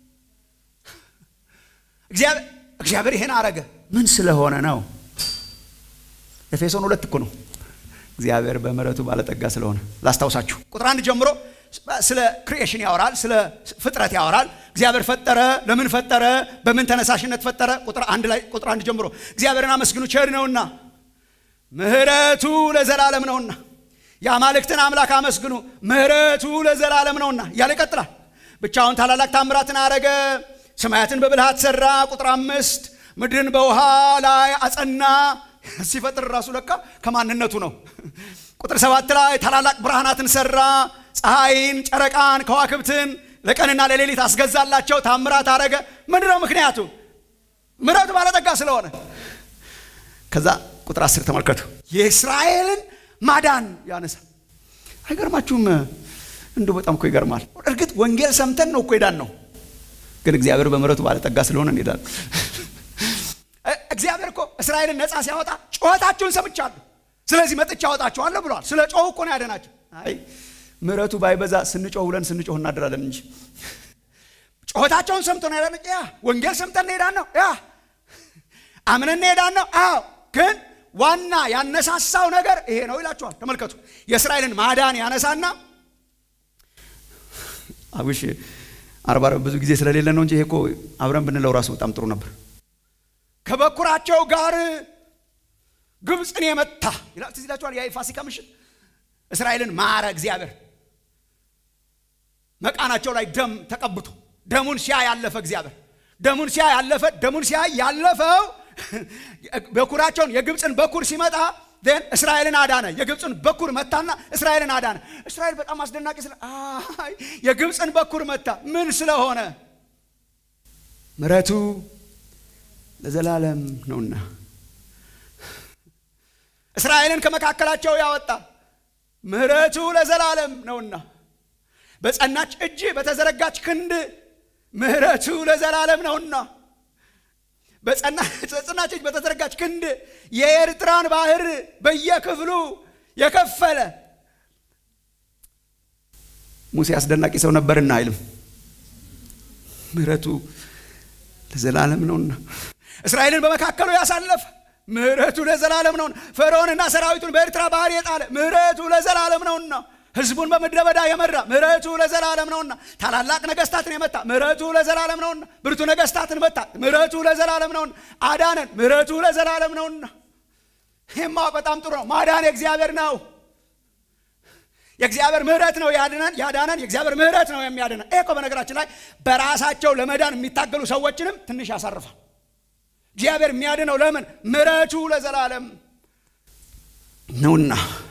እግዚአብሔር ይሄን አረገ ምን ስለሆነ ነው? ኤፌሶን ሁለት እኮ ነው። እግዚአብሔር በምሕረቱ ባለጠጋ ስለሆነ ላስታውሳችሁ። ቁጥር አንድ ጀምሮ ስለ ክሪኤሽን ያወራል፣ ስለ ፍጥረት ያወራል። እግዚአብሔር ፈጠረ፣ ለምን ፈጠረ፣ በምን ተነሳሽነት ፈጠረ። ቁጥር አንድ ላይ ቁጥር አንድ ጀምሮ እግዚአብሔርን አመስግኑ ቸር ነውና ምሕረቱ ለዘላለም ነውና የአማልክትን አምላክ አመስግኑ ምሕረቱ ለዘላለም ነውና እያለ ይቀጥላል። ብቻውን ታላላቅ ታምራትን አረገ፣ ሰማያትን በብልሃት ሰራ። ቁጥር አምስት ምድርን በውሃ ላይ አጸና። ሲፈጥር ራሱ ለካ ከማንነቱ ነው። ቁጥር ሰባት ላይ ታላላቅ ብርሃናትን ሰራ፣ ፀሐይን፣ ጨረቃን፣ ከዋክብትን ለቀንና ለሌሊት አስገዛላቸው። ታምራት አረገ። ምንድን ነው ምክንያቱ? ምሕረቱ ባለጠጋ ስለሆነ። ከዛ ቁጥር አስር ተመልከቱ የእስራኤልን ማዳን ያነሳል። አይገርማችሁም? እንዲሁ በጣም እኮ ይገርማል። እርግጥ ወንጌል ሰምተን ነው እኮ ሄዳን ነው፣ ግን እግዚአብሔር በምሕረቱ ባለጠጋ ስለሆነ እንሄዳለን። እግዚአብሔር እኮ እስራኤልን ነፃ ሲያወጣ ጩኸታችሁን ሰምቻለሁ፣ ስለዚህ መጥቻ አወጣችኋለሁ ብለዋል። ስለ ጮሁ እኮ ነው ያደናቸው። አይ ምሕረቱ ባይበዛ ስንጮህ ውለን ስንጮህ እናድራለን እንጂ ጩኸታቸውን ሰምቶ ነው ያዳነ። ያ ወንጌል ሰምተን ሄዳን ነው፣ ያ አምነን ሄዳን ነው። አዎ ግን ዋና ያነሳሳው ነገር ይሄ ነው ይላችኋል። ተመልከቱ የእስራኤልን ማዳን ያነሳና አብሽ አርባ ብዙ ጊዜ ስለሌለ ነው እንጂ ይሄ እኮ አብረን ብንለው ራሱ በጣም ጥሩ ነበር። ከበኩራቸው ጋር ግብፅን የመታ ይላል። ትዝ ይላችኋል። ያ የፋሲካ ምሽት እስራኤልን ማረ እግዚአብሔር መቃናቸው ላይ ደም ተቀብቶ ደሙን ሲያ ያለፈ እግዚአብሔር ደሙን ሲያ ያለፈ ደሙን ሲያ ያለፈው በኩራቸውን የግብፅን በኩር ሲመጣ ን እስራኤልን አዳነ። የግብፅን በኩር መታና እስራኤልን አዳነ። እስራኤል በጣም አስደናቂ ስለ የግብፅን በኩር መታ። ምን ስለሆነ? ምሕረቱ ለዘላለም ነውና እስራኤልን ከመካከላቸው ያወጣ ምሕረቱ ለዘላለም ነውና በጸናች እጅ በተዘረጋች ክንድ ምሕረቱ ለዘላለም ነውና በጸናች እጅ በተዘረጋች ክንድ የኤርትራን ባህር በየክፍሉ የከፈለ ሙሴ አስደናቂ ሰው ነበርና አይልም። ምሕረቱ ለዘላለም ነውና እስራኤልን በመካከሉ ያሳለፈ ምሕረቱ ለዘላለም ነውና ፈርዖንና ሰራዊቱን በኤርትራ ባህር የጣለ ምሕረቱ ለዘላለም ነውና ህዝቡን በምድረ በዳ የመራ ምሕረቱ ለዘላለም ነውና ታላላቅ ነገስታትን የመታ ምሕረቱ ለዘላለም ነውና ብርቱ ነገስታትን መታ ምሕረቱ ለዘላለም ነውና አዳነን ምሕረቱ ለዘላለም ነውና ይህም ማወቅ በጣም ጥሩ ነው ማዳን የእግዚአብሔር ነው የእግዚአብሔር ምህረት ነው ያድነን ያዳነን የእግዚአብሔር ምህረት ነው የሚያድነን ይህ እኮ በነገራችን ላይ በራሳቸው ለመዳን የሚታገሉ ሰዎችንም ትንሽ ያሳርፋል እግዚአብሔር የሚያድነው ለምን ምሕረቱ ለዘላለም ነውና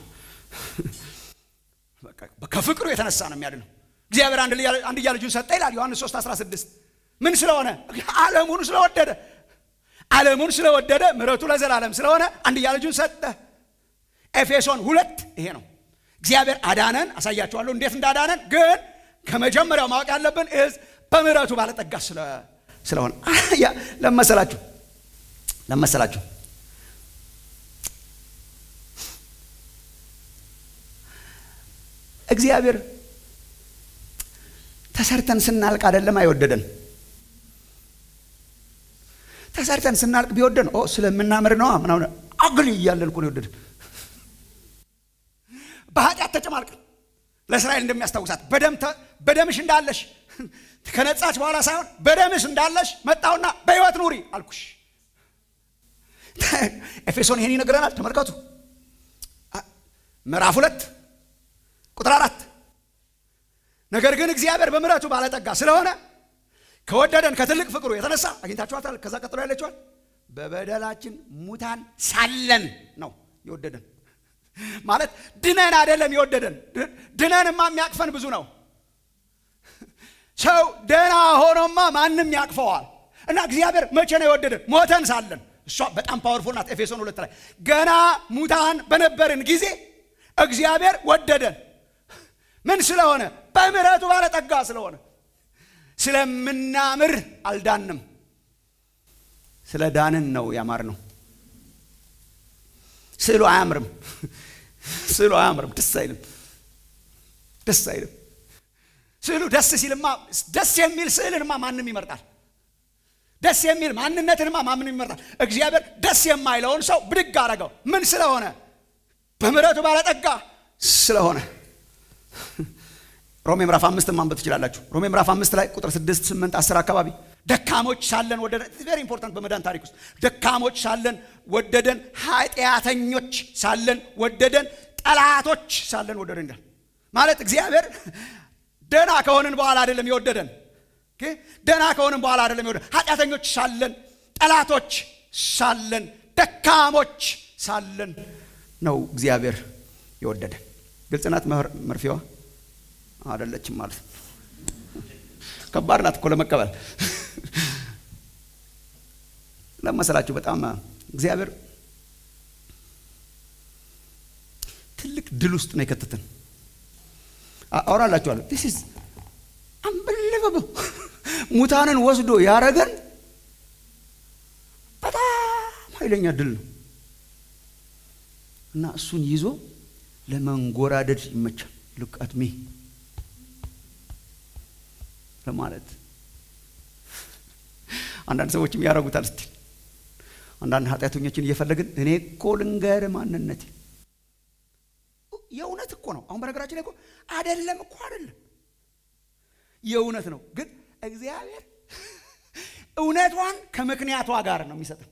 ከፍቅሩ የተነሳ ነው የሚያድነው እግዚአብሔር አንድያ ልጁን ሰጠ ይላል ዮሐንስ 3 16 ምን ስለሆነ ዓለሙን ስለወደደ ዓለሙን ስለወደደ ምሕረቱ ለዘላለም ስለሆነ አንድያ ልጁን ሰጠ ኤፌሶን ሁለት ይሄ ነው እግዚአብሔር አዳነን አሳያችኋለሁ እንዴት እንዳዳነን ግን ከመጀመሪያው ማወቅ ያለብን ዝ በምሕረቱ ባለጠጋ ስለሆነ ለመሰላችሁ ለመሰላችሁ እግዚአብሔር ተሰርተን ስናልቅ አይደለም አይወደደን ተሰርተን ስናልቅ ቢወደን ስለምናምር ነዋ ምናምን አግል እያለን እኮ ነው የወደደን በኃጢአት ተጨማልቀን ለእስራኤል እንደሚያስታውሳት በደምሽ እንዳለሽ ከነጻች በኋላ ሳይሆን በደምሽ እንዳለሽ መጣውና በህይወት ኑሪ አልኩሽ ኤፌሶን ይህን ይነግረናል ተመልከቱ ምዕራፍ ሁለት ቁጥር አራት ነገር ግን እግዚአብሔር በምሕረቱ ባለጠጋ ስለሆነ ከወደደን ከትልቅ ፍቅሩ የተነሳ አግኝታችኋታል ከዛ ቀጥሎ ያለችዋል በበደላችን ሙታን ሳለን ነው የወደደን ማለት ድነን አይደለም የወደደን ድነንማ የሚያቅፈን ብዙ ነው ሰው ደና ሆኖማ ማንም ያቅፈዋል እና እግዚአብሔር መቼ ነው የወደደን ሞተን ሳለን እሷ በጣም ፓወርፉል ናት ኤፌሶን ሁለት ላይ ገና ሙታን በነበርን ጊዜ እግዚአብሔር ወደደን ምን ስለሆነ በምሕረቱ ባለጠጋ ስለሆነ ስለምናምር አልዳንም ስለ ዳንን ነው ያማር ነው ስዕሉ አያምርም ስዕሉ አያምርም ደስ አይልም ደስ አይልም ስዕሉ ደስ ሲልማ ደስ የሚል ስዕልንማ ማንም ይመርጣል ደስ የሚል ማንነትንማ ማንም ይመርጣል እግዚአብሔር ደስ የማይለውን ሰው ብድግ አረገው ምን ስለሆነ በምሕረቱ ባለጠጋ ስለሆነ ሮሜ ምዕራፍ አምስት ማንበብ ትችላላችሁ ሮሜ ምዕራፍ አምስት ላይ ቁጥር ስድስት ስምንት አስር አካባቢ ደካሞች ሳለን ወደደን ቬሪ ኢምፖርታንት በመዳን ታሪክ ውስጥ ደካሞች ሳለን ወደደን ኃጢአተኞች ሳለን ወደደን ጠላቶች ሳለን ወደደን ይላል ማለት እግዚአብሔር ደና ከሆንን በኋላ አይደለም የወደደን ደና ከሆንን በኋላ አይደለም የወደደን ኃጢአተኞች ሳለን ጠላቶች ሳለን ደካሞች ሳለን ነው እግዚአብሔር የወደደን ግልጽ ናት መርፌዋ አደለችም ማለት ከባድ ናት እኮ ለመቀበል ለመሰላችሁ በጣም እግዚአብሔር ትልቅ ድል ውስጥ ነው የከተትን አውራላችኋለሁ ዲስ ኢዝ አንበለበብ ሙታንን ወስዶ ያረገን በጣም ኃይለኛ ድል ነው እና እሱን ይዞ ለመንጎራደድ ይመቻል ሉክ አት ሚ ለማለት አንዳንድ ሰዎችም ያደረጉታል ስትል አንዳንድ ኃጢአተኞችን እየፈለግን እኔ እኮ ልንገር ማንነቴ የእውነት እኮ ነው አሁን በነገራችን ላይ እኮ አደለም እኮ አደለም የእውነት ነው ግን እግዚአብሔር እውነቷን ከምክንያቷ ጋር ነው የሚሰጠን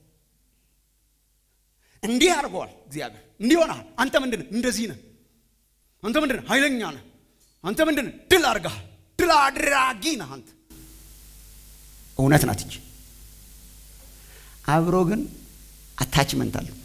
እንዲህ አድርገዋል እግዚአብሔር እንዲህ ሆነሃል አንተ ምንድን እንደዚህ ነህ አንተ ምንድን ኃይለኛ ነህ አንተ ምንድን ድል አድርገሃል ድል አድራጊ ነህ አንተ እውነት ናት እንጂ አብሮ ግን አታችመንት አለው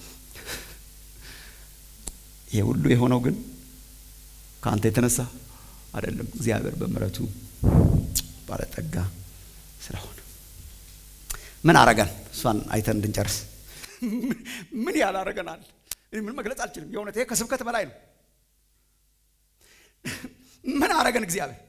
ይሄ ሁሉ የሆነው ግን ከአንተ የተነሳ አይደለም እግዚአብሔር በምረቱ ባለጠጋ ስለሆነ ምን አረገን እሷን አይተን እንድንጨርስ ምን ያላረገናል ምን መግለጽ አልችልም የእውነት ይሄ ከስብከት በላይ ነው ምን አረገን እግዚአብሔር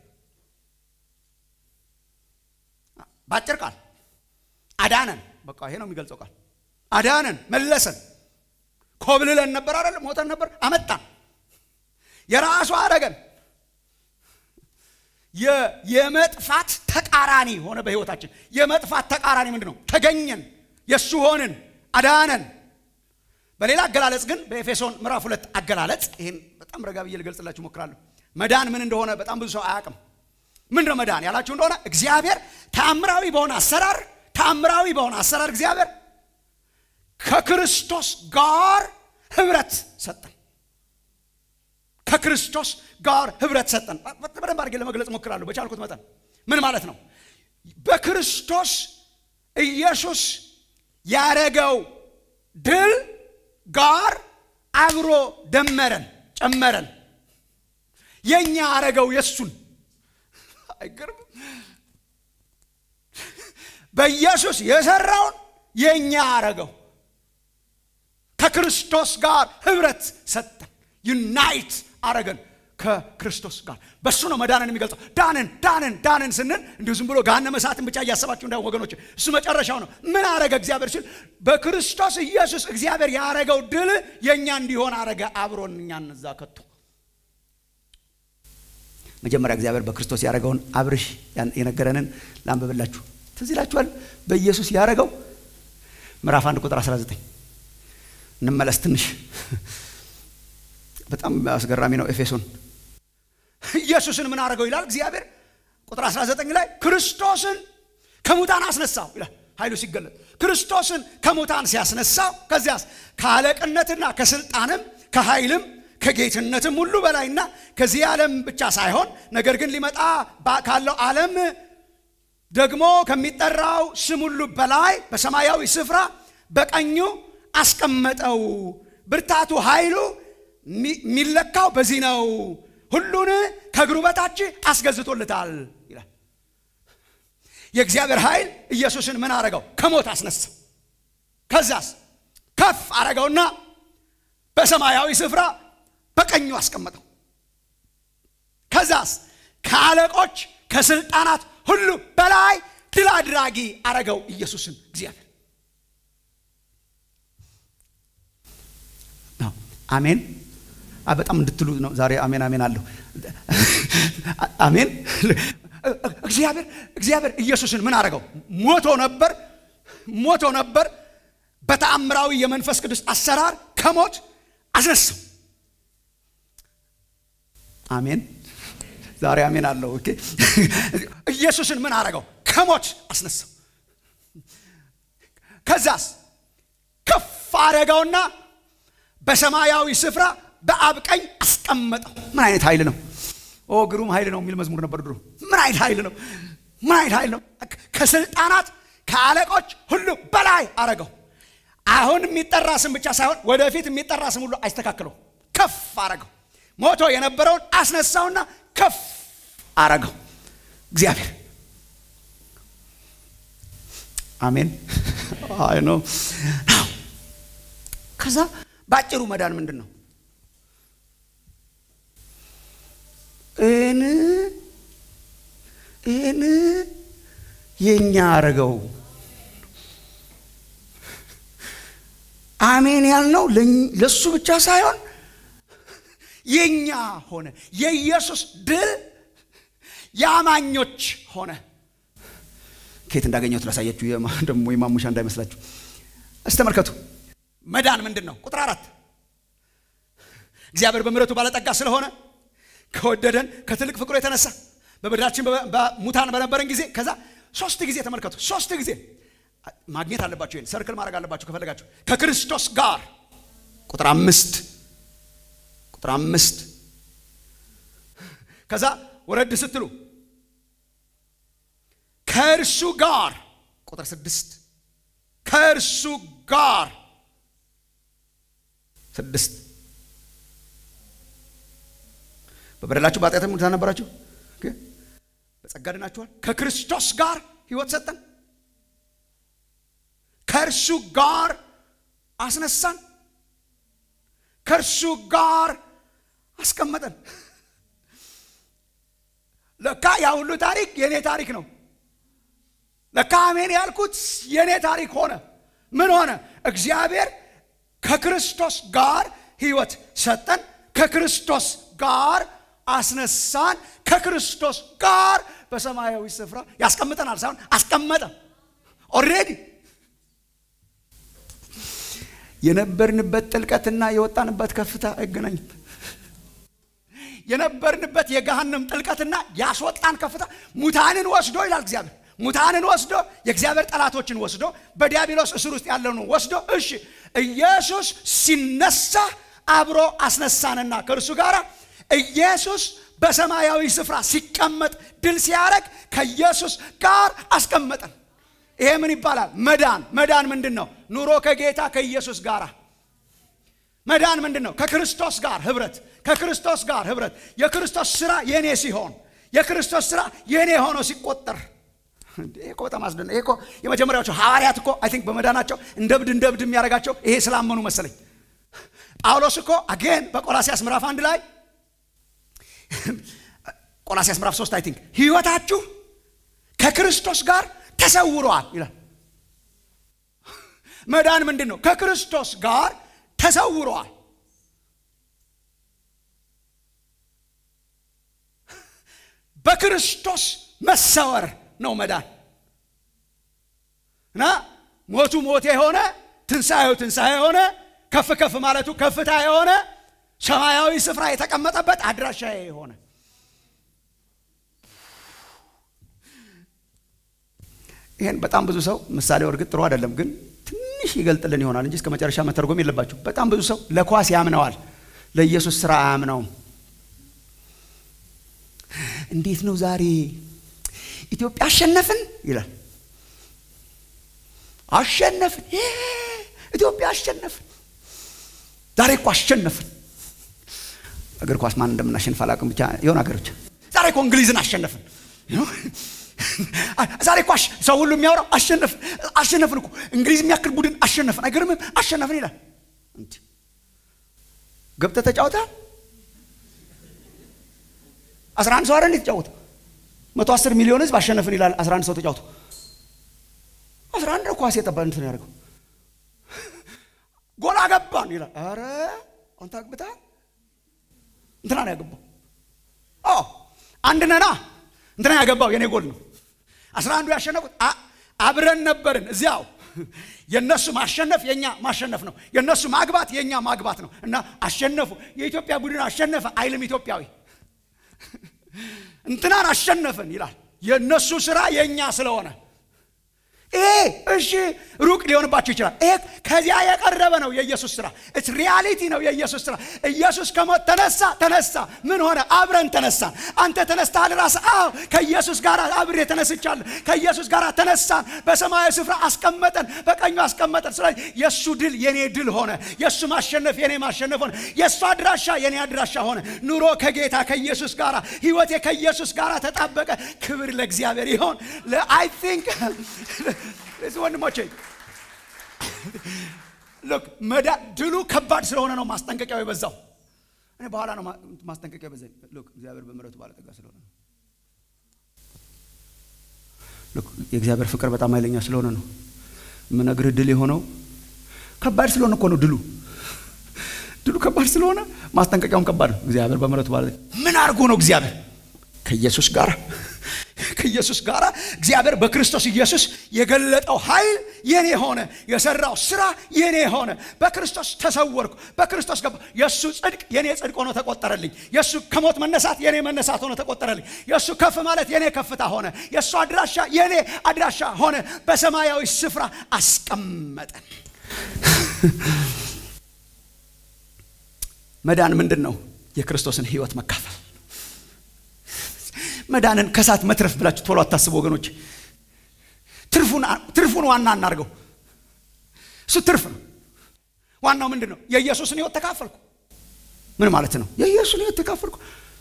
በአጭር ቃል አዳነን በቃ ይሄ ነው የሚገልጸው ቃል አዳነን መለሰን ኮብልለን ነበር አይደለም ሞተን ነበር አመጣን የራሱ አረገን የመጥፋት ተቃራኒ ሆነ በህይወታችን የመጥፋት ተቃራኒ ምንድን ነው ተገኘን የእሱ ሆንን አዳነን በሌላ አገላለጽ ግን በኤፌሶን ምዕራፍ ሁለት አገላለጽ ይህን በጣም ረጋ ብዬ ልገልጽላችሁ እሞክራለሁ። መዳን ምን እንደሆነ በጣም ብዙ ሰው አያውቅም። ምንድነው መዳን ያላችሁ እንደሆነ እግዚአብሔር ተአምራዊ በሆነ አሰራር ተአምራዊ በሆነ አሰራር እግዚአብሔር ከክርስቶስ ጋር ህብረት ሰጠን። ከክርስቶስ ጋር ህብረት ሰጠን። በደንብ አድርጌ ለመግለጽ እሞክራለሁ በቻልኩት መጠን። ምን ማለት ነው? በክርስቶስ ኢየሱስ ያረገው ድል ጋር አብሮ ደመረን፣ ጨመረን። የኛ አረገው የሱን አይገርም? በኢየሱስ የሰራውን የኛ አረገው ከክርስቶስ ጋር ህብረት ሰጠን፣ ዩናይት አረገን ከክርስቶስ ጋር። በሱ ነው መዳንን የሚገልጸው። ዳንን ዳንን ዳንን ስንል እንዲሁ ዝም ብሎ ገሃነመ እሳትን ብቻ እያሰባችሁ እንዳይሆን ወገኖች፣ እሱ መጨረሻው ነው። ምን አረገ እግዚአብሔር ሲል በክርስቶስ ኢየሱስ እግዚአብሔር ያረገው ድል የእኛ እንዲሆን አረገ፣ አብሮን እኛን እዛ ከቶ መጀመሪያ እግዚአብሔር በክርስቶስ ያረገውን አብርሽ የነገረንን ላንብብላችሁ። ትዝ ይላችኋል። በኢየሱስ ያረገው ምዕራፍ አንድ ቁጥር 19 እንመለስ ትንሽ በጣም አስገራሚ ነው። ኤፌሶን ኢየሱስን ምን አረገው ይላል እግዚአብሔር ቁጥር 19 ላይ ክርስቶስን ከሙታን አስነሳው ይላል። ኃይሉ ሲገለጥ ክርስቶስን ከሙታን ሲያስነሳው ከዚያስ ከአለቅነትና ከስልጣንም ከኃይልም ከጌትነትም ሁሉ በላይና ከዚህ ዓለም ብቻ ሳይሆን ነገር ግን ሊመጣ ካለው ዓለም ደግሞ ከሚጠራው ስም ሁሉ በላይ በሰማያዊ ስፍራ በቀኙ አስቀመጠው። ብርታቱ ኃይሉ የሚለካው በዚህ ነው። ሁሉን ከእግሩ በታች አስገዝቶለታል ይላል። የእግዚአብሔር ኃይል ኢየሱስን ምን አረገው? ከሞት አስነሳው። ከዛስ ከፍ አረገውና በሰማያዊ ስፍራ በቀኙ አስቀመጠው። ከዛስ ከአለቆች ከስልጣናት ሁሉ በላይ ድል አድራጊ አረገው ኢየሱስን እግዚአብሔር። አሜን። በጣም እንድትሉ ነው ዛሬ አሜን አሜን አለሁ። አሜን። እግዚአብሔር እግዚአብሔር ኢየሱስን ምን አረገው? ሞቶ ነበር ሞቶ ነበር። በተአምራዊ የመንፈስ ቅዱስ አሰራር ከሞት አስነሳው። አሜን። ዛሬ አሜን አለው። ኦኬ ኢየሱስን ምን አረገው? ከሞት አስነሳው። ከዛስ ከፍ አረገውና በሰማያዊ ስፍራ በአብ ቀኝ አስቀመጠው። ምን አይነት ኃይል ነው? ኦ ግሩም ኃይል ነው የሚል መዝሙር ነበር ድሮ። ምን አይነት ኃይል ነው? ምን አይነት ኃይል ነው? ከስልጣናት ከአለቆች ሁሉ በላይ አረገው። አሁን የሚጠራ ስም ብቻ ሳይሆን ወደፊት የሚጠራ ስም ሁሉ አይስተካክለው፣ ከፍ አረገው። ሞቶ የነበረውን አስነሳውና ከፍ አረገው እግዚአብሔር። አሜን አይ ነው። ከዛ በአጭሩ መዳን ምንድን ነው? እን እን የኛ አረገው አሜን ያልነው ለሱ ብቻ ሳይሆን የኛ ሆነ። የኢየሱስ ድል የአማኞች ሆነ። ከየት እንዳገኘሁት ላሳያችሁ፣ ደግሞ የማሙሻ እንዳይመስላችሁ። እስቲ ተመልከቱ። መዳን ምንድን ነው? ቁጥር አራት እግዚአብሔር በምሕረቱ ባለጠጋ ስለሆነ ከወደደን ከትልቅ ፍቅሩ የተነሳ በምድራችን ሙታን በነበረን ጊዜ ከዛ ሶስት ጊዜ ተመልከቱ። ሶስት ጊዜ ማግኘት አለባችሁ። ይሄን ሰርክል ማድረግ አለባችሁ ከፈለጋችሁ። ከክርስቶስ ጋር ቁጥር አምስት ቁጥር አምስት ከዛ ወረድ ስትሉ ከእርሱ ጋር ቁጥር ስድስት ከእርሱ ጋር ስድስት በበደላችሁ በኃጢአትም ሙታን ነበራችሁ፣ በጸጋ ድናችኋል። ከክርስቶስ ጋር ሕይወት ሰጠን፣ ከእርሱ ጋር አስነሳን፣ ከእርሱ ጋር አስቀመጠን። ለካ ያ ሁሉ ታሪክ የእኔ ታሪክ ነው። ለካ አሜን ያልኩት የእኔ ታሪክ ሆነ። ምን ሆነ? እግዚአብሔር ከክርስቶስ ጋር ሕይወት ሰጠን፣ ከክርስቶስ ጋር አስነሳን፣ ከክርስቶስ ጋር በሰማያዊ ስፍራ ያስቀምጠናል ሳይሆን አስቀመጠ። ኦልሬዲ የነበርንበት ጥልቀትና የወጣንበት ከፍታ አይገናኝም። የነበርንበት የገሃነም ጥልቀትና ያስወጣን ከፍታ ሙታንን ወስዶ ይላል እግዚአብሔር። ሙታንን ወስዶ የእግዚአብሔር ጠላቶችን ወስዶ በዲያብሎስ እስር ውስጥ ያለውን ወስዶ እሺ ኢየሱስ ሲነሳ አብሮ አስነሳንና ከእርሱ ጋር ኢየሱስ በሰማያዊ ስፍራ ሲቀመጥ ድል ሲያደርግ ከኢየሱስ ጋር አስቀመጠን። ይሄ ምን ይባላል? መዳን። መዳን ምንድን ነው? ኑሮ ከጌታ ከኢየሱስ ጋር መዳን ምንድን ነው? ከክርስቶስ ጋር ህብረት፣ ከክርስቶስ ጋር ህብረት። የክርስቶስ ስራ የኔ ሲሆን የክርስቶስ ስራ የኔ ሆኖ ሲቆጠር ይሄ እኮ በጣም አስደነ ይሄ እኮ የመጀመሪያዎቹ ሐዋርያት እኮ አይ ቲንክ በመዳናቸው እንደ እብድ እንደ እብድ የሚያደርጋቸው ይሄ ስላመኑ መሰለኝ። ጳውሎስ እኮ አጌን በቆላሲያስ ምዕራፍ አንድ ላይ ቆላሲያስ ምዕራፍ ሶስት አይ ቲንክ ህይወታችሁ ከክርስቶስ ጋር ተሰውሯል ይላል። መዳን ምንድን ነው? ከክርስቶስ ጋር ተሰውሯል። በክርስቶስ መሰወር ነው መዳን እና ሞቱ ሞት የሆነ ትንሣኤው ትንሣኤ የሆነ ከፍ ከፍ ማለቱ ከፍታ የሆነ ሰማያዊ ስፍራ የተቀመጠበት አድራሻ የሆነ ይህን በጣም ብዙ ሰው ምሳሌው እርግጥ ጥሩ አይደለም፣ ግን ትንሽ ይገልጥልን ይሆናል እንጂ እስከ መጨረሻ መተርጎም የለባችሁ። በጣም ብዙ ሰው ለኳስ ያምነዋል፣ ለኢየሱስ ስራ አያምነውም። እንዴት ነው ዛሬ ኢትዮጵያ አሸነፍን ይላል። አሸነፍን፣ ኢትዮጵያ አሸነፍን፣ ዛሬ እኮ አሸነፍን። እግር ኳስ ማን እንደምናሸንፍ አላውቅም፣ ብቻ የሆነ ሀገር ብቻ ዛሬ እኮ እንግሊዝን አሸነፍን። ዛሬ እኮ ሰው ሁሉ የሚያወራው አሸነፍን አሸነፍን እኮ እንግሊዝ የሚያክል ቡድን አሸነፍን፣ አይገርምም? አሸነፍን ይላል። ገብተህ ተጫውተሃል? አስራ አንድ ሰው አይደል የተጫወተው? መቶ አስር ሚሊዮን ህዝብ አሸነፍን ይላል። አስራ አንድ ሰው ተጫውቶ አስራ አንድ ኳስ የጠባ እንትን ያደርገው ጎል አገባን ይላል። አረ አንተ አግብተሃል? እንትና ነው ያገባው። አዎ አንድ ነና እንትና ያገባው የኔ ጎል ነው። አስራ አንዱ ያሸነፉት አብረን ነበርን እዚያው። የእነሱ ማሸነፍ የእኛ ማሸነፍ ነው። የእነሱ ማግባት የእኛ ማግባት ነው። እና አሸነፉ። የኢትዮጵያ ቡድን አሸነፈ አይልም ኢትዮጵያዊ። እንትናን አሸነፍን ይላል። የእነሱ ስራ የእኛ ስለሆነ ይሄ እሺ ሩቅ ሊሆንባቸው ይችላል። ይሄ ከዚያ የቀረበ ነው የኢየሱስ ስራ። ኢትስ ሪያሊቲ ነው የኢየሱስ ስራ። ኢየሱስ ከሞት ተነሳ ተነሳ። ምን ሆነ? አብረን ተነሳን። አንተ ተነስተሃል ራስህ? አዎ ከኢየሱስ ጋር አብሬ ተነስቻለሁ። ከኢየሱስ ጋር ተነሳን። በሰማያዊ ስፍራ አስቀመጠን፣ በቀኙ አስቀመጠን። ስለዚህ የእሱ ድል የኔ ድል ሆነ። የእሱ ማሸነፍ የኔ ማሸነፍ ሆነ። የእሱ አድራሻ የኔ አድራሻ ሆነ። ኑሮ ከጌታ ከኢየሱስ ጋር፣ ህይወቴ ከኢየሱስ ጋር ተጣበቀ። ክብር ለእግዚአብሔር ይሆን። አይ ቲንክ እዚህ ወንድሞቼ ሎክ መዳ ድሉ ከባድ ስለሆነ ነው ማስጠንቀቂያው የበዛው። እኔ በኋላ ነው ማስጠንቀቂያው የበዛኝ። ሎክ እግዚአብሔር በምሕረቱ ባለጠጋ ስለሆነ ነው። ሎክ የእግዚአብሔር ፍቅር በጣም ኃይለኛ ስለሆነ ነው የምነግርህ። ድል የሆነው ከባድ ስለሆነ እኮ ነው ድሉ። ድሉ ከባድ ስለሆነ ማስጠንቀቂያውም ከባድ ነው። እግዚአብሔር በምሕረቱ ባለጠጋ ምን አድርጎ ነው እግዚአብሔር ከኢየሱስ ጋር ከኢየሱስ ጋር እግዚአብሔር በክርስቶስ ኢየሱስ የገለጠው ኃይል የኔ ሆነ። የሰራው ስራ የኔ ሆነ። በክርስቶስ ተሰወርኩ፣ በክርስቶስ ገባ። የእሱ ጽድቅ የኔ ጽድቅ ሆኖ ተቆጠረልኝ። የእሱ ከሞት መነሳት የኔ መነሳት ሆኖ ተቆጠረልኝ። የእሱ ከፍ ማለት የኔ ከፍታ ሆነ። የእሱ አድራሻ የኔ አድራሻ ሆነ። በሰማያዊ ስፍራ አስቀመጠን። መዳን ምንድን ነው? የክርስቶስን ህይወት መካፈል መዳንን ከሳት መትረፍ ብላችሁ ቶሎ አታስቡ ወገኖች። ትርፉን ዋና እናርገው። እሱ ትርፍ ነው። ዋናው ምንድን ነው? የኢየሱስን ህይወት ተካፈልኩ። ምን ማለት ነው? የኢየሱስን ህይወት ተካፈልኩ።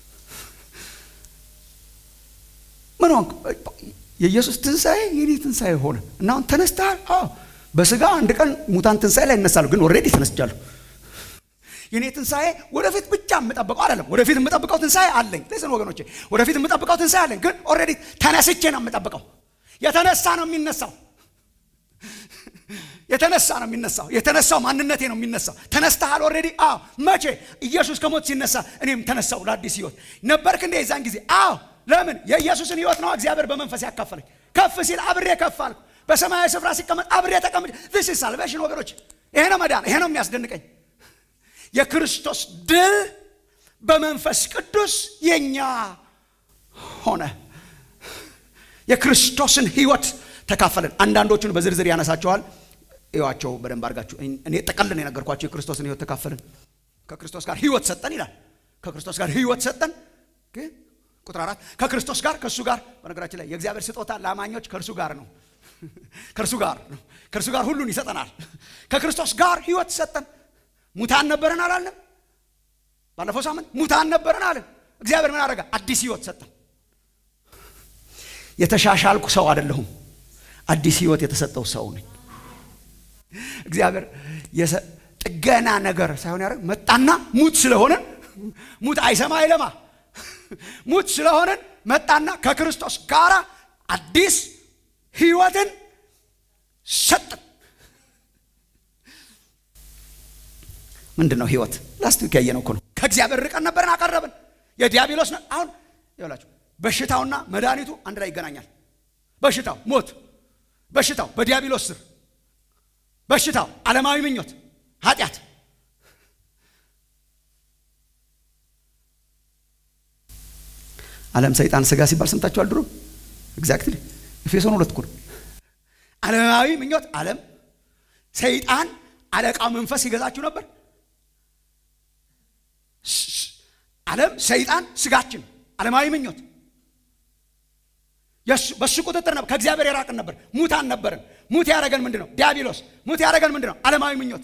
ምን ሆንክ? የኢየሱስ ትንሣኤ የኔ ትንሣኤ ሆነ እና አሁን ተነስተሃል። አዎ በስጋ አንድ ቀን ሙታን ትንሣኤ ላይ ይነሳሉ፣ ግን ኦልሬዲ ተነስቻለሁ። የኔ ትንሣኤ ወደፊት ብቻ የምጠብቀው አይደለም። ወደፊት የምጠብቀው ትንሣኤ አለኝ። ለስን ወገኖቼ፣ ወደፊት የምጠብቀው ትንሣኤ አለኝ፣ ግን ኦልሬዲ ተነስቼ ነው የምጠብቀው። የተነሳ ነው የሚነሳው። የተነሳ ነው የሚነሳው። የተነሳው ማንነቴ ነው የሚነሳው። ተነስተሃል ኦልሬዲ። አዎ መቼ? ኢየሱስ ከሞት ሲነሳ እኔም ተነሳው ለአዲስ ህይወት። ነበርክ እንደ የዛን ጊዜ? አዎ ለምን? የኢየሱስን ህይወት ነው እግዚአብሔር በመንፈስ ያካፈለኝ። ከፍ ሲል አብሬ ከፍ አልኩ። በሰማያዊ ስፍራ ሲቀመጥ አብሬ ተቀምጬ ዚስ ኢዝ ሳልቬሽን ወገኖች ይሄ ነው መዳን። ይሄ ነው የሚያስደንቀኝ። የክርስቶስ ድል በመንፈስ ቅዱስ የኛ ሆነ። የክርስቶስን ህይወት ተካፈልን። አንዳንዶቹን በዝርዝር ያነሳቸዋል። እዩዋቸው በደንብ አድርጋችሁ። እኔ ጠቀልን የነገርኳቸው የክርስቶስን ህይወት ተካፈልን። ከክርስቶስ ጋር ህይወት ሰጠን ይላል። ከክርስቶስ ጋር ህይወት ሰጠን። ግን ቁጥር አራት ከክርስቶስ ጋር ከእሱ ጋር በነገራችን ላይ የእግዚአብሔር ስጦታ ለአማኞች ከእርሱ ጋር ነው። ከእርሱ ጋር ነው። ከእርሱ ጋር ሁሉን ይሰጠናል። ከክርስቶስ ጋር ህይወት ሰጠን። ሙታን ነበረን አላለም? ባለፈው ሳምንት ሙታን ነበረን አለን። እግዚአብሔር ምን አደረገ? አዲስ ህይወት ሰጠን። የተሻሻልኩ ሰው አይደለሁም። አዲስ ህይወት የተሰጠው ሰው ነኝ። እግዚአብሔር ጥገና ነገር ሳይሆን ያደረግ መጣና ሙት ስለሆነን ሙት አይሰማ አይለማ ሙት ስለሆነን መጣና ከክርስቶስ ጋር አዲስ ህይወትን ሰጠን። ምንድን ነው ህይወት? ላስት ዊክ ያየነው እኮ ነው። ከእግዚአብሔር ርቀን ነበርን፣ አቀረብን። የዲያብሎስ ነው። አሁን ይላችሁ በሽታውና መድኃኒቱ አንድ ላይ ይገናኛል። በሽታው ሞት፣ በሽታው በዲያብሎስ ስር፣ በሽታው ዓለማዊ ምኞት፣ ኃጢአት። ዓለም ሰይጣን ስጋ ሲባል ሰምታችኋል ድሮ። ኤግዛክትሊ ኤፌሶን ሁለት እኮ ነው። ዓለማዊ ምኞት ዓለም ሰይጣን አለቃው መንፈስ ይገዛችሁ ነበር። ዓለም ሰይጣን ስጋችን ዓለማዊ ምኞት በሱ ቁጥጥር ነበር። ከእግዚአብሔር የራቅን ነበር። ሙታን ነበርን። ሙት ያደረገን ምንድን ነው? ዲያብሎስ። ሙት ያደረገን ምንድን ነው? ዓለማዊ ምኞት።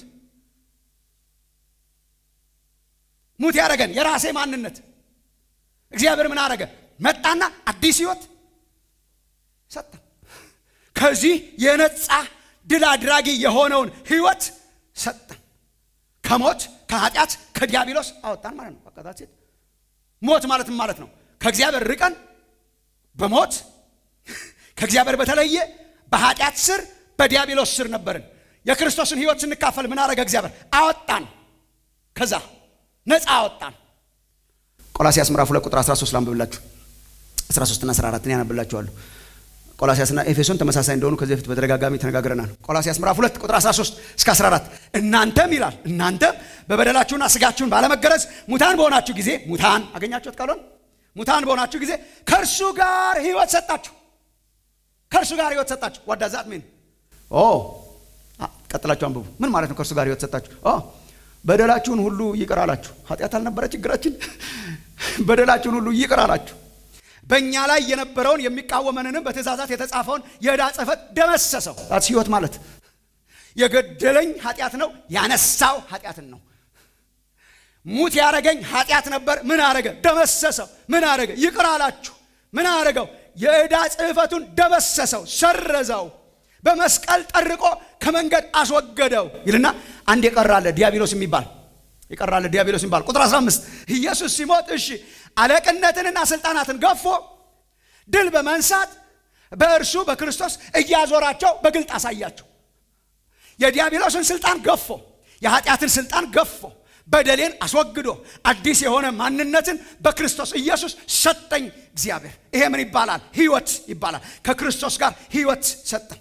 ሙት ያደረገን የራሴ ማንነት። እግዚአብሔር ምን አደረገ? መጣና አዲስ ህይወት ሰጠን። ከዚህ የነጻ ድል አድራጊ የሆነውን ህይወት ሰጠን። ከሞት ከኃጢአት ከዲያብሎስ አወጣን ማለት ነው። በቃ ሴት ሞት ማለት ምን ማለት ነው? ከእግዚአብሔር ርቀን በሞት ከእግዚአብሔር በተለየ በኃጢአት ስር በዲያብሎስ ስር ነበርን። የክርስቶስን ህይወት ስንካፈል ምን አደረገ? እግዚአብሔር አወጣን። ከዛ ነፃ አወጣን። ቆላሲያስ ምዕራፍ ሁለት ቁጥር 13 ላንብብላችሁ። 13 እና 14 ያነብላችኋለሁ። ቆላሲያስና ኤፌሶን ተመሳሳይ እንደሆኑ ከዚህ በፊት በተደጋጋሚ ተነጋግረናል። ቆላሲያስ ምዕራፍ 2 ቁጥር 13 እስከ 14 እናንተም ይላል እናንተም በበደላችሁና ስጋችሁን ባለመገረዝ ሙታን በሆናችሁ ጊዜ ሙታን አገኛችሁት ቃሉን ሙታን በሆናችሁ ጊዜ ከእርሱ ጋር ህይወት ሰጣችሁ። ከእርሱ ጋር ህይወት ሰጣችሁ። ዋዳዛት ሜን ኦ ቀጥላችሁ አንብቡ። ምን ማለት ነው? ከእርሱ ጋር ህይወት ሰጣችሁ። በደላችሁን ሁሉ ይቅር አላችሁ። ኃጢአት አልነበረ ችግራችን። በደላችሁን ሁሉ ይቅር አላችሁ። በእኛ ላይ የነበረውን የሚቃወመንንም በትእዛዛት የተጻፈውን የዕዳ ጽሕፈት ደመሰሰው። that's ህይወት ማለት የገደለኝ ኃጢአት ነው፣ ያነሳው ኃጢአትን ነው። ሙት ያረገኝ ኃጢአት ነበር። ምን አረገ? ደመሰሰው። ምን አረገ? ይቅር አላችሁ። ምን አረገው? የዕዳ ጽሕፈቱን ደመሰሰው፣ ሰረዘው፣ በመስቀል ጠርቆ ከመንገድ አስወገደው ይልና አንድ የቀራለ ዲያብሎስ የሚባል የቀራለ ዲያብሎስ የሚባል ቁጥር 15 ኢየሱስ ሲሞት እሺ አለቅነትንና ስልጣናትን ገፎ ድል በመንሳት በእርሱ በክርስቶስ እያዞራቸው በግልጥ አሳያቸው። የዲያብሎስን ስልጣን ገፎ የኃጢአትን ስልጣን ገፎ በደሌን አስወግዶ አዲስ የሆነ ማንነትን በክርስቶስ ኢየሱስ ሰጠኝ እግዚአብሔር። ይሄ ምን ይባላል? ህይወት ይባላል። ከክርስቶስ ጋር ህይወት ሰጠን።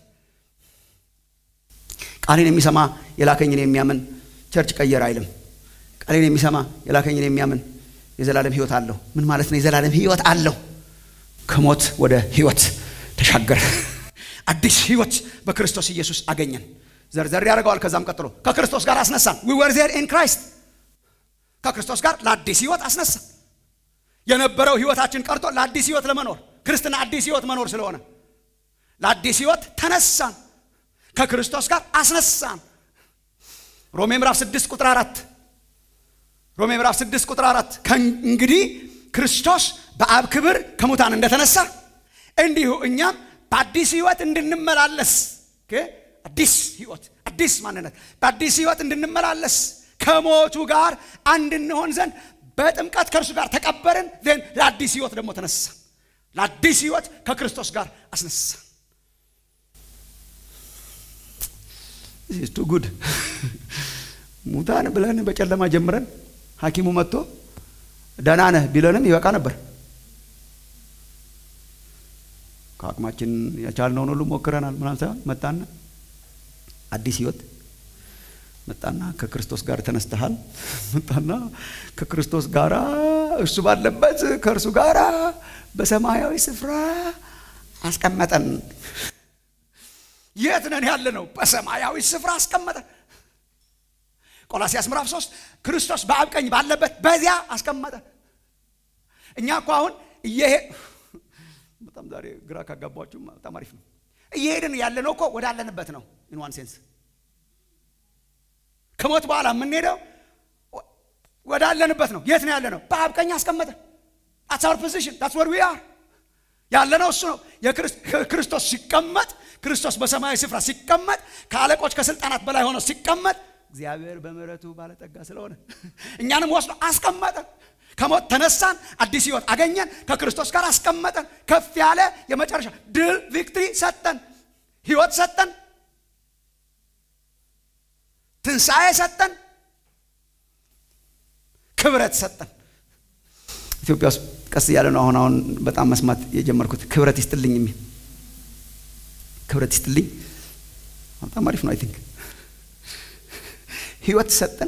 ቃሌን የሚሰማ የላከኝን የሚያምን ቸርች ቀየር አይልም። ቃሌን የሚሰማ የላከኝን የሚያምን የዘላለም ህይወት አለው። ምን ማለት ነው? የዘላለም ህይወት አለው። ከሞት ወደ ህይወት ተሻገረ። አዲስ ህይወት በክርስቶስ ኢየሱስ አገኘን። ዘርዘር ያደርገዋል። ከዛም ቀጥሎ ከክርስቶስ ጋር አስነሳን። ዊ ወር ዜር ኢን ክራይስት ከክርስቶስ ጋር ለአዲስ ህይወት አስነሳን። የነበረው ህይወታችን ቀርቶ ለአዲስ ህይወት ለመኖር ክርስትና አዲስ ህይወት መኖር ስለሆነ ለአዲስ ህይወት ተነሳን። ከክርስቶስ ጋር አስነሳን። ሮሜ ምዕራፍ 6 ቁጥር 4 ሮሜ ምዕራፍ 6 ቁጥር 4 ከእንግዲህ ክርስቶስ በአብ ክብር ከሙታን እንደተነሳ እንዲሁ እኛም በአዲስ ህይወት እንድንመላለስ አዲስ ህይወት አዲስ ማንነት በአዲስ ህይወት እንድንመላለስ ከሞቱ ጋር አንድ እንሆን ዘንድ በጥምቀት ከእርሱ ጋር ተቀበርን። ዜን ለአዲስ ህይወት ደግሞ ተነሳ። ለአዲስ ህይወት ከክርስቶስ ጋር አስነሳ። ቱ ጉድ ሙታን ብለን በጨለማ ጀምረን ሐኪሙ መጥቶ ደህና ነህ ቢለንም ይበቃ ነበር። ከአቅማችን የቻልነውን ሁሉ ሞክረናል። ምናምን ሳይሆን መጣና አዲስ ህይወት መጣና ከክርስቶስ ጋር ተነስተሃል። መጣና ከክርስቶስ ጋር እሱ ባለበት ከእርሱ ጋር በሰማያዊ ስፍራ አስቀመጠን። የት ነን ያለ ነው? በሰማያዊ ስፍራ አስቀመጠን። ቆላሲያስ ምዕራፍ 3 ክርስቶስ በአብ ቀኝ ባለበት በዚያ አስቀመጠን። እኛ እኮ አሁን እየሄ በጣም ዛሬ ግራ ካጋባችሁ በጣም አሪፍ ነው። እየሄድን ያለ ነው እኮ ወዳለንበት ነው። ኢን ዋን ሴንስ ከሞት በኋላ የምንሄደው ወዳለንበት ነው። የት ነው ያለ ነው? በአብ ቀኝ አስቀመጠን። አትስ አወር ፖዚሽን ታትስ ወር ዊ አር ያለ ነው። እሱ ነው ክርስቶስ ሲቀመጥ፣ ክርስቶስ በሰማያዊ ስፍራ ሲቀመጥ፣ ከአለቆች ከስልጣናት በላይ ሆኖ ሲቀመጥ እግዚአብሔር በምሕረቱ ባለጠጋ ስለሆነ እኛንም ወስዶ አስቀመጠን። ከሞት ተነሳን፣ አዲስ ህይወት አገኘን፣ ከክርስቶስ ጋር አስቀመጠን። ከፍ ያለ የመጨረሻ ድል ቪክትሪ ሰጠን፣ ህይወት ሰጠን፣ ትንሣኤ ሰጠን፣ ክብረት ሰጠን። ኢትዮጵያ ውስጥ ቀስ እያለ ነው አሁን አሁን በጣም መስማት የጀመርኩት ክብረት ይስጥልኝ የሚል ክብረት ይስጥልኝ በጣም አሪፍ ነው። አይ ቲንክ ህይወት ሰጠን፣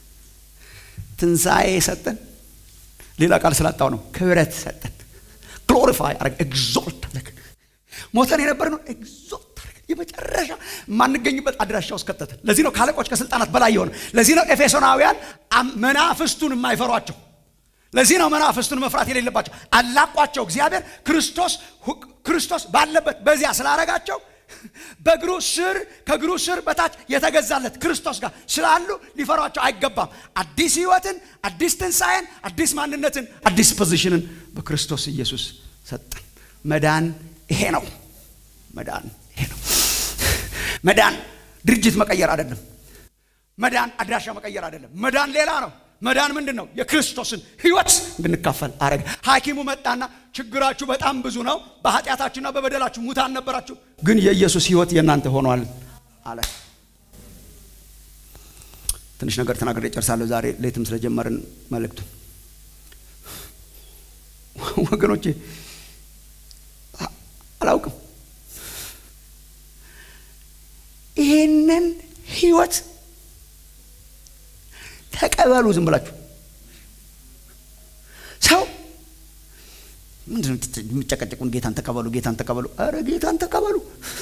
ትንሣኤ ሰጠን። ሌላ ቃል ስላጣው ነው። ክብረት ሰጠን፣ ግሎሪፋይ አረግ ኤግዞልት አረግ ሞተን የነበርነው ኤግዞልት አረግ የመጨረሻ የማንገኝበት አድራሻ ውስጥ ከተተን። ለዚህ ነው ከአለቆች ከስልጣናት በላይ የሆነ። ለዚህ ነው ኤፌሶናውያን መናፍስቱን የማይፈሯቸው። ለዚህ ነው መናፍስቱን መፍራት የሌለባቸው። አላቋቸው እግዚአብሔር ክርስቶስ ክርስቶስ ባለበት በዚያ ስላረጋቸው በእግሩ ስር ከእግሩ ስር በታች የተገዛለት ክርስቶስ ጋር ስላሉ ሊፈሯቸው አይገባም። አዲስ ህይወትን፣ አዲስ ትንሣኤን፣ አዲስ ማንነትን፣ አዲስ ፖዚሽንን በክርስቶስ ኢየሱስ ሰጠን። መዳን ይሄ ነው። መዳን ይሄ ነው። መዳን ድርጅት መቀየር አይደለም። መዳን አድራሻ መቀየር አይደለም። መዳን ሌላ ነው። መዳን ምንድን ነው? የክርስቶስን ህይወት እንድንካፈል አረገ። ሐኪሙ መጣና ችግራችሁ በጣም ብዙ ነው፣ በኃጢአታችሁና በበደላችሁ ሙታን ነበራችሁ፣ ግን የኢየሱስ ህይወት የእናንተ ሆኗል አለ። ትንሽ ነገር ተናግሬ ጨርሳለሁ። ዛሬ ሌትም ስለጀመርን መልእክቱን ወገኖቼ አላውቅም ይህንን ህይወት ተቀበሉ። ዝም ብላችሁ ሰው ምንድን የሚጨቀጨቁን? ጌታን ተቀበሉ፣ ጌታን ተቀበሉ። አረ ጌታን ተቀበሉ።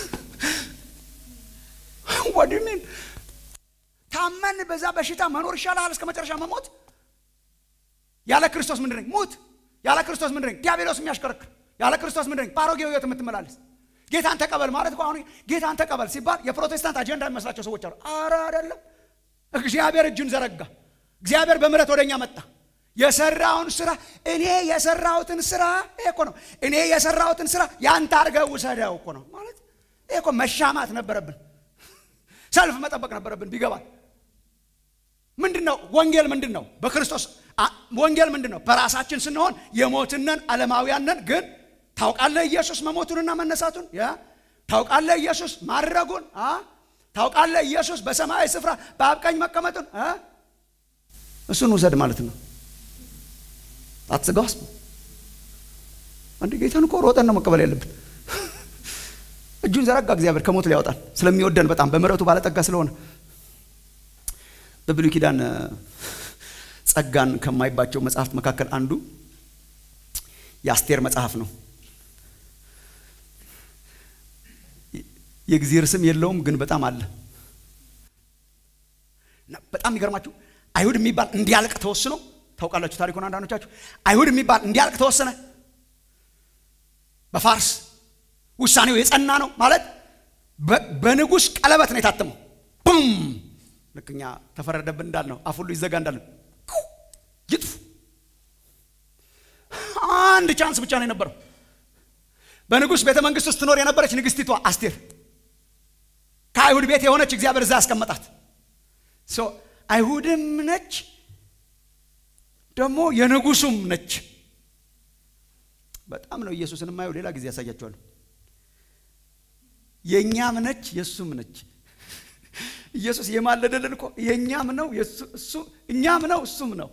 ወድሜን ታመን በዛ በሽታ መኖር ይሻላል እስከ መጨረሻ መሞት። ያለ ክርስቶስ ምንድን ነኝ? ሙት። ያለ ክርስቶስ ምንድን ነኝ? ዲያብሎስ የሚያሽከረክር ያለ ክርስቶስ ምንድን ነኝ? በአሮጌው ህይወት የምትመላለስ ጌታን ተቀበል ማለት እኮ አሁን ጌታን ተቀበል ሲባል የፕሮቴስታንት አጀንዳ የሚመስላቸው ሰዎች አሉ። አረ አይደለም። እግዚአብሔር እጁን ዘረጋ። እግዚአብሔር በምሕረት ወደኛ መጣ። የሰራውን ስራ እኔ የሰራሁትን ስራ ይሄ እኮ ነው። እኔ የሰራሁትን ስራ ያንተ አድርገህ ውሰደው እኮ ነው ማለት። ይሄ እኮ መሻማት ነበረብን፣ ሰልፍ መጠበቅ ነበረብን። ቢገባል ምንድን ነው ወንጌል? ምንድን ነው በክርስቶስ ወንጌል ምንድን ነው? በራሳችን ስንሆን የሞትነን ዓለማውያንን ግን ታውቃለህ ኢየሱስ መሞቱንና መነሳቱን ያ ታውቃለህ ኢየሱስ ማድረጉን ታውቃለህ ኢየሱስ በሰማያዊ ስፍራ በአብ ቀኝ መቀመጡን እሱን ውሰድ ማለት ነው። አትስጋስ አንድ ጌታን እኮ ሮጠን ነው መቀበል ያለብን። እጁን ዘረጋ እግዚአብሔር ከሞት ሊያወጣን ስለሚወደን በጣም በምሕረቱ ባለጠጋ ስለሆነ በብሉይ ኪዳን ጸጋን ከማይባቸው መጽሐፍት መካከል አንዱ የአስቴር መጽሐፍ ነው። የእግዚአብሔር ስም የለውም ግን በጣም አለ። በጣም የሚገርማችሁ አይሁድ የሚባል እንዲያልቅ ተወስኖ ታውቃላችሁ ታሪኩን አንዳንዶቻችሁ። አይሁድ የሚባል እንዲያልቅ ተወሰነ። በፋርስ ውሳኔው የጸና ነው ማለት በንጉሥ ቀለበት ነው የታተመው። ቡም ልክ እኛ ተፈረደብን እንዳልነው አፍ ሁሉ ይዘጋ እንዳለን ይጥፉ። አንድ ቻንስ ብቻ ነው የነበረው። በንጉሥ ቤተ መንግስት ውስጥ ትኖር የነበረች ንግስቲቷ አስቴር ከአይሁድ ቤት የሆነች እግዚአብሔር እዛ ያስቀመጣት አይሁድም ነች ደግሞ የንጉሱም ነች። በጣም ነው ኢየሱስን የማየው። ሌላ ጊዜ ያሳያቸዋለሁ። የእኛም ነች የእሱም ነች። ኢየሱስ የማለደልን እኮ የእኛም ነው እኛም ነው እሱም ነው።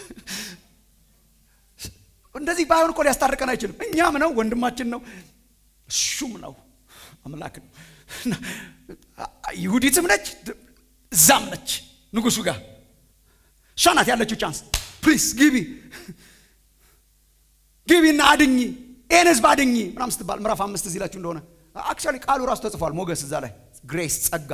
እንደዚህ ባይሆን እኮ ሊያስታርቀን አይችልም። እኛም ነው ወንድማችን ነው እሱም ነው አምላክ ነው። ይሁዲትም ነች እዛም ነች ንጉሱ ጋር እሷ ናት ያለችው ቻንስ ፕሊስ ግቢ ግቢና አድኝ ይህን ህዝብ አድኝ ምናም ስትባል ምዕራፍ አምስት እዚህ ላችሁ እንደሆነ አክቹዋሊ ቃሉ ራሱ ተጽፏል ሞገስ እዛ ላይ ግሬስ ጸጋ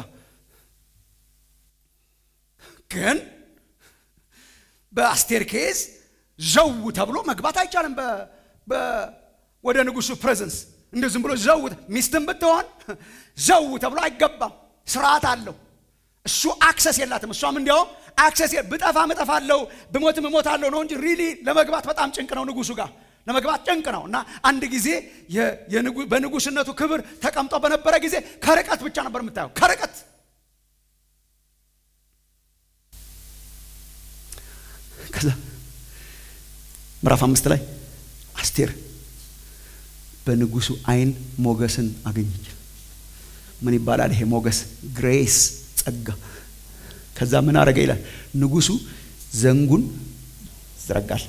ግን በአስቴር ኬዝ ዘው ተብሎ መግባት አይቻልም ወደ ንጉሱ ፕሬዘንስ እንደ ዝም ብሎ ዘው ሚስትም ብትሆን ዘው ተብሎ አይገባም ስርዓት አለው እሱ አክሰስ የላትም እሷም እንዲያውም አክሰስ ብጠፋም እጠፋለሁ ብሞትም እሞታለሁ ነው እንጂ ሪሊ ለመግባት በጣም ጭንቅ ነው ንጉሱ ጋር ለመግባት ጭንቅ ነው እና አንድ ጊዜ በንጉስነቱ ክብር ተቀምጦ በነበረ ጊዜ ከርቀት ብቻ ነበር የምታየው ከርቀት ከዛ ምዕራፍ አምስት ላይ አስቴር በንጉሱ አይን ሞገስን አገኘች ምን ይባላል ይሄ ሞገስ ግሬስ ጸጋ ከዛ ምን አረገ ይላል ንጉሱ ዘንጉን ይዘረጋል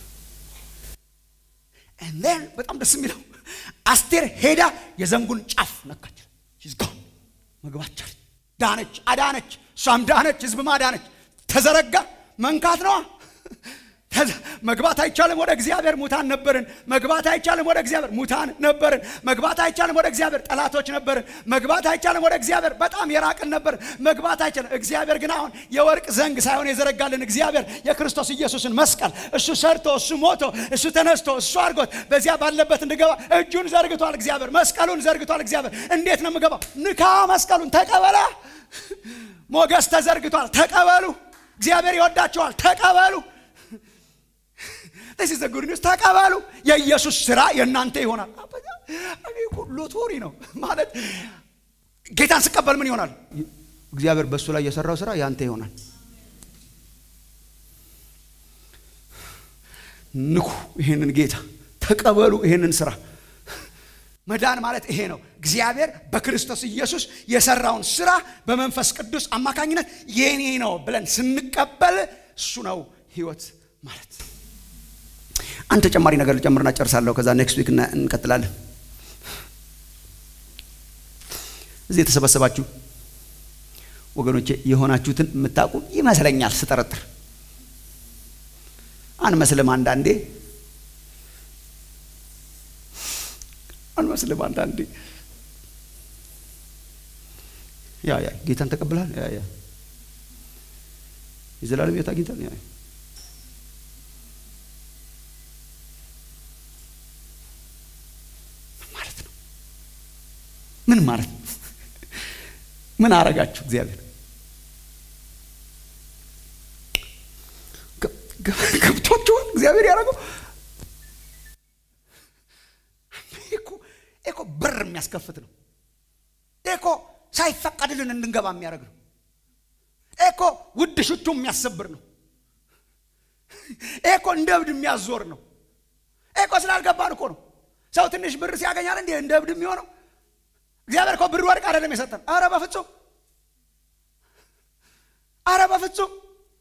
ን በጣም ደስ የሚለው አስቴር ሄዳ የዘንጉን ጫፍ ነካች መግባት ቻለች ዳነች አዳነች እሷም ዳነች ህዝብም አዳነች ተዘረጋ መንካት ነዋ መግባት አይቻልም ወደ እግዚአብሔር ሙታን ነበርን መግባት አይቻልም ወደ እግዚአብሔር ሙታን ነበርን መግባት አይቻልም ወደ እግዚአብሔር ጠላቶች ነበርን መግባት አይቻልም ወደ እግዚአብሔር በጣም የራቅን ነበር መግባት አይቻልም እግዚአብሔር ግን አሁን የወርቅ ዘንግ ሳይሆን የዘረጋልን እግዚአብሔር የክርስቶስ ኢየሱስን መስቀል እሱ ሰርቶ እሱ ሞቶ እሱ ተነስቶ እሱ አድርጎት በዚያ ባለበት እንድገባ እጁን ዘርግቷል እግዚአብሔር መስቀሉን ዘርግቷል እግዚአብሔር እንዴት ነው የምገባው ንካ መስቀሉን ተቀበላ ሞገስ ተዘርግቷል ተቀበሉ እግዚአብሔር ይወዳቸዋል ተቀበሉ ስ ዘ ጉድ ኒውስ ተቀበሉ የኢየሱስ ስራ የእናንተ ይሆናል ሎቶሪ ነው ማለት ጌታን ስቀበል ምን ይሆናል እግዚአብሔር በእሱ ላይ የሰራው ስራ ያንተ ይሆናል ንኩ ይህንን ጌታ ተቀበሉ ይህንን ስራ መዳን ማለት ይሄ ነው እግዚአብሔር በክርስቶስ ኢየሱስ የሰራውን ስራ በመንፈስ ቅዱስ አማካኝነት የኔ ነው ብለን ስንቀበል እሱ ነው ህይወት ማለት አንድ ተጨማሪ ነገር ልጨምርና ጨርሳለሁ ከዛ ኔክስት ዊክ እንቀጥላለን እዚህ የተሰበሰባችሁ ወገኖቼ የሆናችሁትን የምታውቁ ይመስለኛል ስጠረጥር አንመስልም አንዳንዴ አንመስልም አንዳንዴ ያ ያ ጌታን ተቀብላል ያ ያ የዘላለም ህይወት አግኝታል ያ ማለት ነው ምን ማለት ነው ምን አረጋችሁ እግዚአብሔር ገብቷችኋል እግዚአብሔር ያደረገው እኮ በር የሚያስከፍት ነው እኮ ሳይፈቀድልን እንድንገባ የሚያደርግ ነው እኮ ውድ ሽቱ የሚያሰብር ነው እኮ እንደ እብድ የሚያዞር ነው እኮ ስላልገባን እኮ ነው ሰው ትንሽ ብር ሲያገኛል እንዲ እንደ እብድ የሚሆነው እግዚአብሔር እኮ ብር ወርቅ አይደለም የሰጠን አረ በፍጹም አረ በፍጹም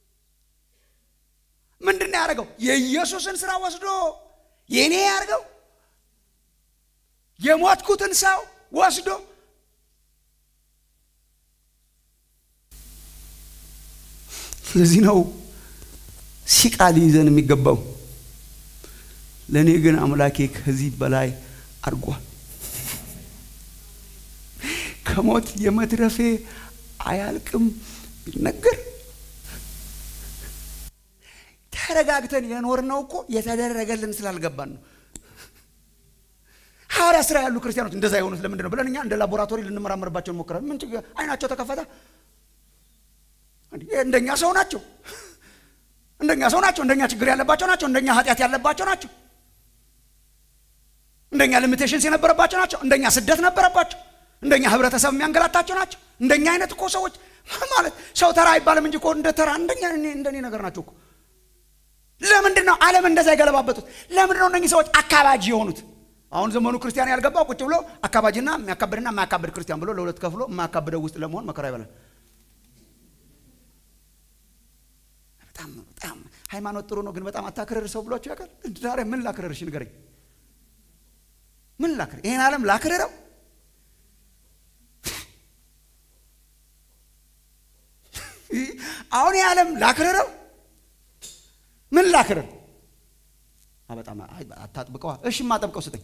ምንድን ነው ያደረገው የኢየሱስን ስራ ወስዶ የእኔ ያደርገው የሞትኩትን ሰው ወስዶ ስለዚህ ነው ሲቃ ሊይዘን የሚገባው ለእኔ ግን አምላኬ ከዚህ በላይ አድርጓል ከሞት የመትረፌ አያልቅም ቢነገር ተረጋግተን የኖርነው እኮ የተደረገልን ስላልገባን ነው ሐዋርያ ስራ ያሉ ክርስቲያኖች እንደዛ የሆኑት ለምንድን ነው ብለን እኛ እንደ ላቦራቶሪ ልንመራመርባቸው እንሞክራለን ምን ችግር አይናቸው ተከፈተ እንደኛ ሰው ናቸው እንደኛ ሰው ናቸው እንደኛ ችግር ያለባቸው ናቸው እንደኛ ኃጢአት ያለባቸው ናቸው እንደኛ ሊሚቴሽንስ የነበረባቸው ናቸው እንደኛ ስደት ነበረባቸው እንደኛ ህብረተሰብ የሚያንገላታቸው ናቸው እንደኛ አይነት እኮ ሰዎች ማለት ሰው ተራ አይባልም እንጂ እኮ እንደ ተራ እንደኛ እንደኔ ነገር ናቸው እኮ ለምንድን ነው ዓለም እንደዛ የገለባበጡት ለምንድን ነው እነኚህ ሰዎች አካባጅ የሆኑት አሁን ዘመኑ ክርስቲያን ያልገባው ቁጭ ብሎ አካባጅና የሚያካብድና የማያካብድ ክርስቲያን ብሎ ለሁለት ከፍሎ የማያካብደው ውስጥ ለመሆን መከራ ይበላል በጣም በጣም ሃይማኖት ጥሩ ነው ግን በጣም አታክረር ሰው ብሏቸው ያውቃል ዛሬ ምን ላክረርሽ ንገረኝ ምን ላክር ይሄን ዓለም ላክረረው አሁን ይህ ዓለም ላክርረው ምን ላክርር በጣም አታጥብቀዋ እሺ ማጠብቀው ስጠኝ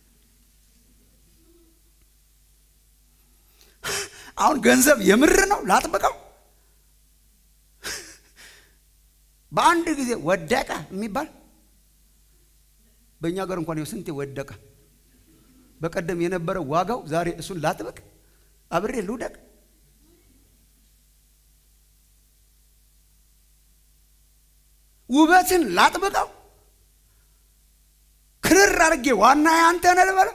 አሁን ገንዘብ የምር ነው ላጥብቀው በአንድ ጊዜ ወደቀ የሚባል በእኛ ሀገር እንኳን ስንቴ ወደቀ በቀደም የነበረ ዋጋው ዛሬ እሱን ላጥብቅ አብሬ ልውደቅ ውበትን ላጥብቀው ክርር አድርጌ ዋና ያንተ ነህ ልበለው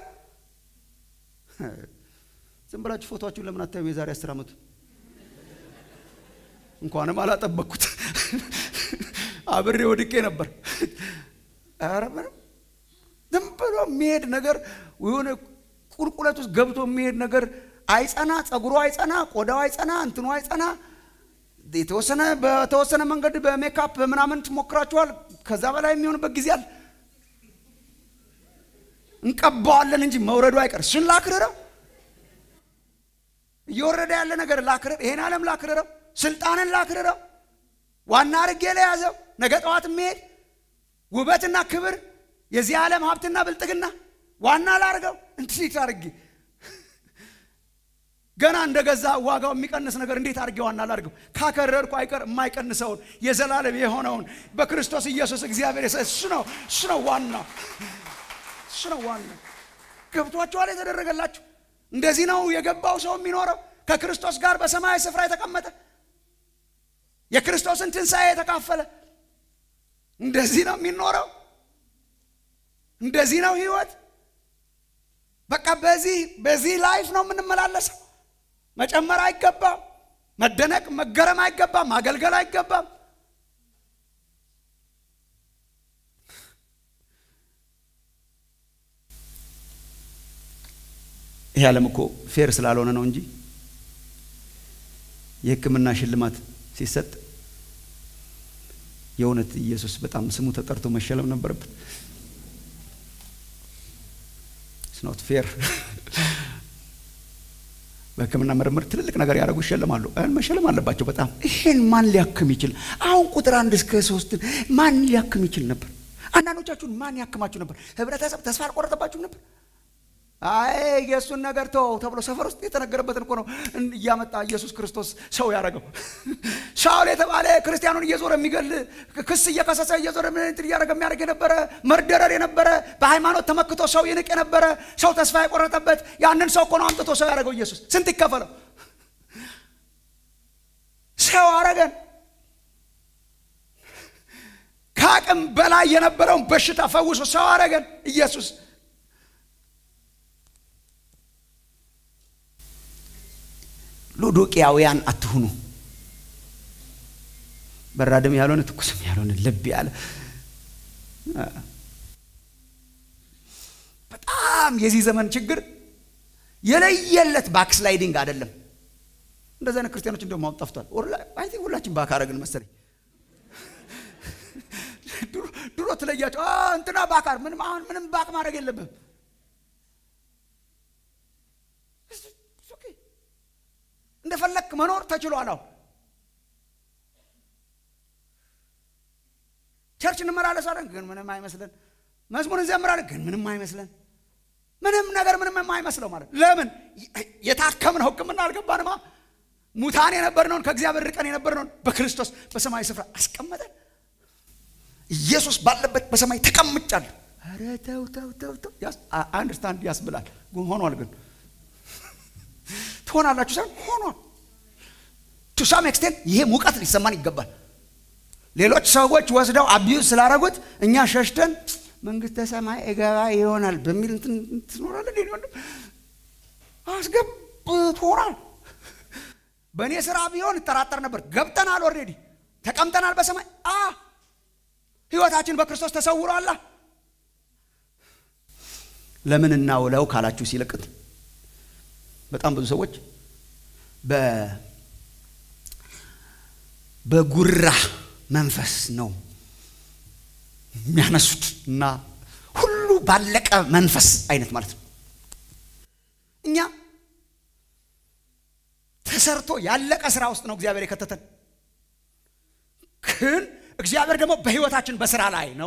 ዝም ብላችሁ ፎቶችሁን ለምን አታዩም የዛሬ አስር ዓመቱ እንኳንም አላጠበቅኩት አብሬ ወድቄ ነበር ኧረ ምንም ዝም ብሎ የሚሄድ ነገር የሆነ ቁልቁለት ውስጥ ገብቶ የሚሄድ ነገር አይጸና ጸጉሩ አይጸና ቆዳው አይጸና እንትኑ አይጸና የተወሰነ በተወሰነ መንገድ በሜካፕ በምናምን ትሞክራችኋል ከዛ በላይ የሚሆንበት ጊዜ አለ እንቀባዋለን እንጂ መውረዱ አይቀር እሱን ላክርረው እየወረደ ያለ ነገር ላክርር ይሄን ዓለም ላክርረው ስልጣንን ላክርረው ዋና አርጌ ለያዘው ነገ ጠዋት የሚሄድ ውበትና ክብር የዚህ ዓለም ሀብትና ብልጥግና ዋና ላርገው እንዴት አርጌ ገና እንደገዛ ዋጋው የሚቀንስ ነገር እንዴት አድርጌ ዋና ላድርገው ካከረርኩ አይቀር የማይቀንሰውን የዘላለም የሆነውን በክርስቶስ ኢየሱስ እግዚአብሔር እሱ ነው እሱ ነው ዋና እሱ ነው ዋና ገብቷችኋል የተደረገላችሁ እንደዚህ ነው የገባው ሰው የሚኖረው ከክርስቶስ ጋር በሰማያዊ ስፍራ የተቀመጠ የክርስቶስን ትንሣኤ የተካፈለ እንደዚህ ነው የሚኖረው እንደዚህ ነው ህይወት በቃ በዚህ በዚህ ላይፍ ነው የምንመላለሰው መጨመር አይገባም መደነቅ መገረም አይገባም ማገልገል አይገባም ይህ ዓለም እኮ ፌር ስላልሆነ ነው እንጂ የህክምና ሽልማት ሲሰጥ የእውነት ኢየሱስ በጣም ስሙ ተጠርቶ መሸለም ነበረበት ስኖት ፌር በህክምና ምርምር ትልልቅ ነገር ያደረጉ ይሸልማሉ መሸለም አለባቸው በጣም ይሄን ማን ሊያክም ይችል አሁን ቁጥር አንድ እስከ ሶስት ማን ሊያክም ይችል ነበር አንዳንዶቻችሁን ማን ያክማችሁ ነበር ህብረተሰብ ተስፋ አልቆረጠባችሁም ነበር አይ የእሱን ነገር ተው ተብሎ ሰፈር ውስጥ የተነገረበትን እኮ ነው እያመጣ ኢየሱስ ክርስቶስ ሰው ያደረገው ሳውል የተባለ ክርስቲያኑን እየዞረ የሚገል ክስ እየከሰሰ እየዞረ እንትን እያደረገ የሚያደርግ የነበረ መርደረር የነበረ በሃይማኖት ተመክቶ ሰው ይንቅ የነበረ ሰው ተስፋ የቆረጠበት ያንን ሰው እኮ ነው አምጥቶ ሰው ያደረገው ኢየሱስ ስንት ይከፈለው ሰው አረገን ከአቅም በላይ የነበረውን በሽታ ፈውሶ ሰው አረገን ኢየሱስ ሎዶቅያውያን አትሁኑ በራድም ያልሆነ ትኩስም ያልሆነ ልብ ያለ በጣም የዚህ ዘመን ችግር የለየለት ባክስላይዲንግ አይደለም እንደዚህ አይነት ክርስቲያኖች እንደውም አሁን ጠፍቷል አይ ቲንክ ሁላችን ባክ አረግን መሰለኝ ድሮ ትለያቸው እንትና ባካር ምንም አሁን ምንም ባክ ማድረግ የለብህም እንደፈለክ መኖር ተችሏል አሁን ቸርች እንመላለሳለን ግን ምንም አይመስለን መዝሙር እንዘምራለን ግን ምንም አይመስለን ምንም ነገር ምንም የማይመስለው ማለት ለምን የታከምነው ህክምና አልገባንማ ሙታን የነበርነውን ከእግዚአብሔር ርቀን የነበርነውን በክርስቶስ በሰማይ ስፍራ አስቀመጠን ኢየሱስ ባለበት በሰማይ ተቀምጫለሁ ኧረ ተው ተው ተው ተው አንደርስታንድ ያስብላል ሆኗል ግን ትሆናላችሁ ሳይሆን ሆኗል ቱ ሳም ኤክስቴንት ይሄ ሙቀት ሊሰማን ይገባል ሌሎች ሰዎች ወስደው አቢዩዝ ስላረጉት እኛ ሸሽተን መንግስተ ሰማይ እገባ ይሆናል በሚል ትኖራለን ወንድም አስገብቶናል በእኔ ስራ ቢሆን እጠራጠር ነበር ገብተናል ኦልሬዲ ተቀምጠናል በሰማይ አ ህይወታችን በክርስቶስ ተሰውሯላ ለምን እናውለው ካላችሁ ሲለቅት በጣም ብዙ ሰዎች በጉራ መንፈስ ነው የሚያነሱት እና ሁሉ ባለቀ መንፈስ አይነት ማለት ነው እኛ ተሰርቶ ያለቀ ስራ ውስጥ ነው እግዚአብሔር የከተተን ግን እግዚአብሔር ደግሞ በህይወታችን በስራ ላይ ነው።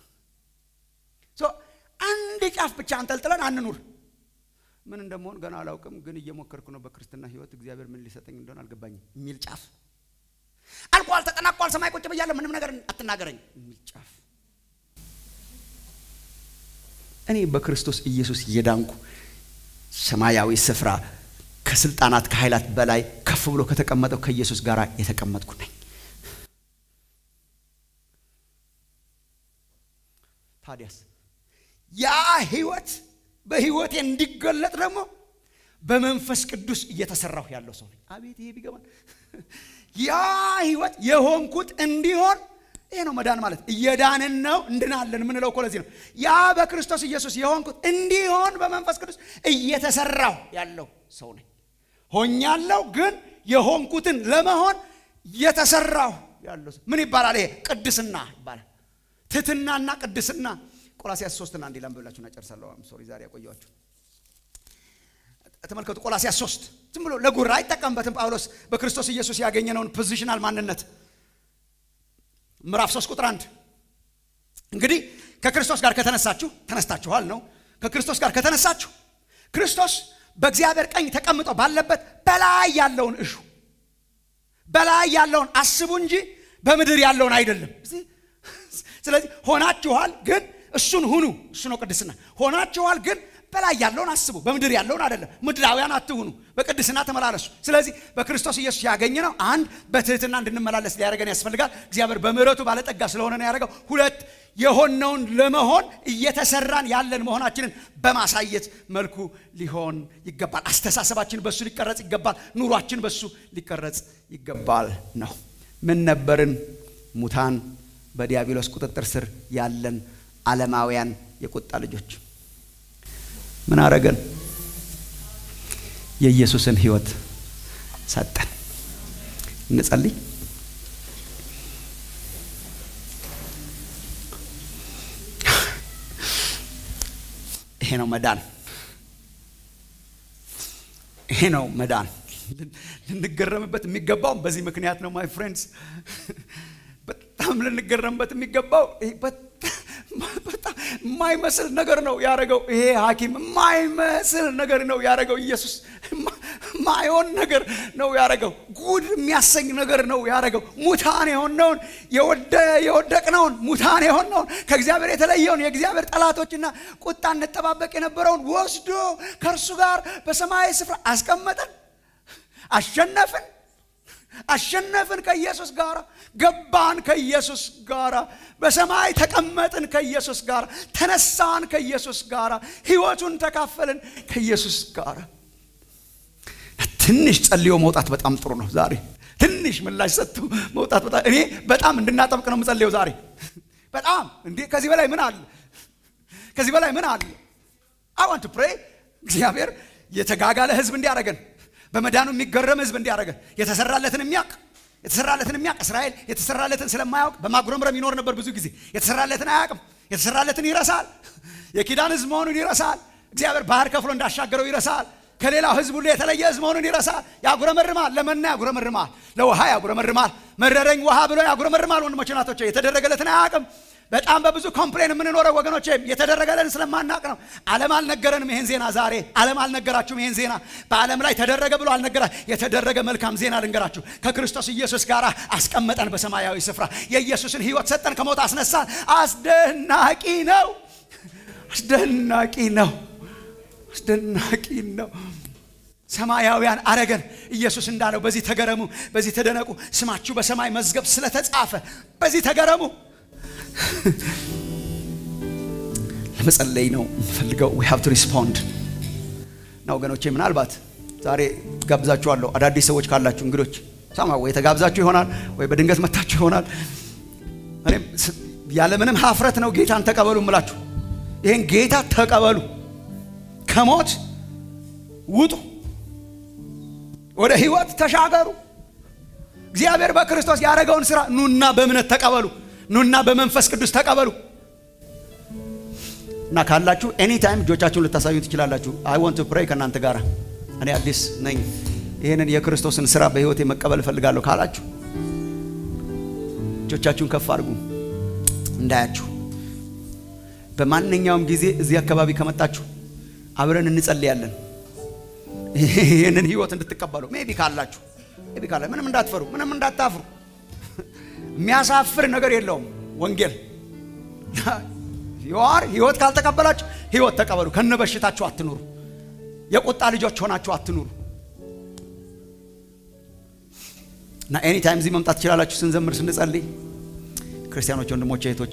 አንድ ጫፍ ብቻ አንጠልጥለን አንኑር። ምን እንደመሆን ገና አላውቅም፣ ግን እየሞከርኩ ነው በክርስትና ህይወት እግዚአብሔር ምን ሊሰጠኝ እንደሆነ አልገባኝም የሚል ጫፍ አልቋል፣ ተጠናቋል፣ ሰማይ ቁጭ ብያለሁ፣ ምንም ነገር አትናገረኝ የሚል ጫፍ እኔ በክርስቶስ ኢየሱስ እየዳንኩ ሰማያዊ ስፍራ ከስልጣናት ከኃይላት በላይ ከፍ ብሎ ከተቀመጠው ከኢየሱስ ጋር የተቀመጥኩ ነኝ። ታዲያስ ያ ህይወት በህይወቴ እንዲገለጥ ደግሞ በመንፈስ ቅዱስ እየተሰራሁ ያለው ሰው ነኝ። አቤት ይሄ ቢገባን! ያ ህይወት የሆንኩት እንዲሆን ይሄ ነው መዳን ማለት። እየዳንን ነው እንድናለን የምንለው እኮ ለዚህ ነው። ያ በክርስቶስ ኢየሱስ የሆንኩት እንዲሆን በመንፈስ ቅዱስ እየተሰራሁ ያለው ሰው ነኝ። ሆኛለሁ፣ ግን የሆንኩትን ለመሆን እየተሰራሁ ያለው ሰው ምን ይባላል? ይሄ ቅድስና ይባላል። ትህትናና ቅድስና ቆላሲያስ ሶስትና አንዴ ላንብብላችሁና ጨርሳለሁ። ሶሪ ዛሬ ያቆየኋችሁ። ተመልከቱ ቆላሲያስ ሶስት ዝም ብሎ ለጉራ አይጠቀምበትም ጳውሎስ በክርስቶስ ኢየሱስ ያገኘነውን ፖዚሽናል ማንነት ምዕራፍ 3 ቁጥር 1 እንግዲህ ከክርስቶስ ጋር ከተነሳችሁ ተነስታችኋል ነው። ከክርስቶስ ጋር ከተነሳችሁ ክርስቶስ በእግዚአብሔር ቀኝ ተቀምጦ ባለበት በላይ ያለውን እሹ፣ በላይ ያለውን አስቡ እንጂ በምድር ያለውን አይደለም። ስለዚህ ሆናችኋል፣ ግን እሱን ሁኑ። እሱ ነው ቅድስና። ሆናችኋል፣ ግን በላይ ያለውን አስቡ፣ በምድር ያለውን አይደለም። ምድራውያን አትሁኑ፣ በቅድስና ተመላለሱ። ስለዚህ በክርስቶስ ኢየሱስ ያገኘነው አንድ በትህትና እንድንመላለስ ሊያደርገን ያስፈልጋል። እግዚአብሔር በምሕረቱ ባለጠጋ ስለሆነ ነው ያደረገው። ሁለት የሆነውን ለመሆን እየተሰራን ያለን መሆናችንን በማሳየት መልኩ ሊሆን ይገባል። አስተሳሰባችን በሱ ሊቀረጽ ይገባል። ኑሯችን በሱ ሊቀረጽ ይገባል ነው። ምን ነበርን? ሙታን፣ በዲያብሎስ ቁጥጥር ስር ያለን ዓለማውያን የቁጣ ልጆች ምን አረገን? የኢየሱስን ሕይወት ሰጠን። እንጸልይ። ይሄ ነው መዳን። ይሄ ነው መዳን። ልንገረምበት የሚገባው በዚህ ምክንያት ነው። ማይ ፍሬንድስ በጣም ልንገረምበት የሚገባው በጣም የማይመስል ነገር ነው ያደረገው። ይሄ ሐኪም የማይመስል ነገር ነው ያደረገው። ኢየሱስ ማይሆን ነገር ነው ያደረገው። ጉድ የሚያሰኝ ነገር ነው ያደረገው። ሙታን የሆነውን የወደቅነውን ሙታን የሆነውን ከእግዚአብሔር የተለየውን የእግዚአብሔር ጠላቶችና ቁጣ እንጠባበቅ የነበረውን ወስዶ ከእርሱ ጋር በሰማያዊ ስፍራ አስቀመጠን። አሸነፍን አሸነፍን ከኢየሱስ ጋር ገባን ከኢየሱስ ጋር በሰማይ ተቀመጥን ከኢየሱስ ጋር ተነሳን ከኢየሱስ ጋር ሕይወቱን ተካፈልን ከኢየሱስ ጋር። ትንሽ ጸልዮ መውጣት በጣም ጥሩ ነው። ዛሬ ትንሽ ምላሽ ሰጥቶ መውጣት በጣም እኔ በጣም እንድናጠብቅ ነው የምጸልየው ዛሬ በጣም እንዴ ከዚህ በላይ ምን አለ? ከዚህ በላይ ምን አለ? አይ ዋንት ፕሬ እግዚአብሔር የተጋጋለ ሕዝብ እንዲያደርገን በመዳኑ የሚገረም ህዝብ እንዲያደርገን የተሰራለትን የሚያውቅ የተሰራለትን የሚያውቅ እስራኤል የተሰራለትን ስለማያውቅ በማጉረምረም ይኖር ነበር። ብዙ ጊዜ የተሰራለትን አያውቅም። የተሰራለትን ይረሳል። የኪዳን ህዝብ መሆኑን ይረሳል። እግዚአብሔር ባህር ከፍሎ እንዳሻገረው ይረሳል። ከሌላው ህዝብ ሁሉ የተለየ ህዝብ መሆኑን ይረሳል። ያጉረመርማል። ለመና ያጉረመርማል። ለውሃ ያጉረመርማል። መረረኝ ውሃ ብሎ ያጉረመርማል። ወንድሞች ናቶች የተደረገለትን አያውቅም። በጣም በብዙ ኮምፕሌን የምንኖረው ወገኖች የተደረገለን ስለማናቅ ነው። ዓለም አልነገረንም ይሄን ዜና። ዛሬ ዓለም አልነገራችሁም ይሄን ዜና። በዓለም ላይ ተደረገ ብሎ አልነገራ። የተደረገ መልካም ዜና ልንገራችሁ። ከክርስቶስ ኢየሱስ ጋር አስቀመጠን በሰማያዊ ስፍራ። የኢየሱስን ህይወት ሰጠን፣ ከሞት አስነሳን። አስደናቂ ነው። አስደናቂ ነው። አስደናቂ ነው። ሰማያውያን አረገን። ኢየሱስ እንዳለው በዚህ ተገረሙ፣ በዚህ ተደነቁ፣ ስማችሁ በሰማይ መዝገብ ስለተጻፈ በዚህ ተገረሙ። ለመጸለይ ነው የምፈልገው። ዊ ሃቭ ቱ ሪስፖንድ እና ወገኖቼ፣ ምናልባት ዛሬ ጋብዛችኋለሁ። አዳዲስ ሰዎች ካላችሁ እንግዶች ሰማ ወይ ተጋብዛችሁ ይሆናል ወይ በድንገት መታችሁ ይሆናል። እኔም ያለምንም ሀፍረት ነው ጌታን ተቀበሉ እምላችሁ። ይህን ጌታ ተቀበሉ፣ ከሞት ውጡ፣ ወደ ህይወት ተሻገሩ። እግዚአብሔር በክርስቶስ ያደረገውን ስራ ኑና በእምነት ተቀበሉ። ኑና በመንፈስ ቅዱስ ተቀበሉ እና ካላችሁ ኤኒ ታይም እጆቻችሁን ልታሳዩ ትችላላችሁ። አይ ወንት ቱ ፕሬይ ከእናንተ ጋር እኔ አዲስ ነኝ፣ ይህንን የክርስቶስን ስራ በህይወቴ መቀበል እፈልጋለሁ ካላችሁ እጆቻችሁን ከፍ አድርጉ እንዳያችሁ። በማንኛውም ጊዜ እዚህ አካባቢ ከመጣችሁ አብረን እንጸልያለን። ይህንን ህይወት እንድትቀበሉ ሜቢ ካላችሁ ሜቢ ካላ ምንም እንዳትፈሩ፣ ምንም እንዳታፍሩ። የሚያሳፍር ነገር የለውም ወንጌል ዩአር ህይወት ካልተቀበላችሁ ህይወት ተቀበሉ። ከነበሽታችሁ አትኑሩ። የቁጣ ልጆች ሆናችሁ አትኑሩ። እና ኤኒ ታይም እዚህ መምጣት ትችላላችሁ። ስንዘምር ስንጸልይ፣ ክርስቲያኖች ወንድሞች እህቶች፣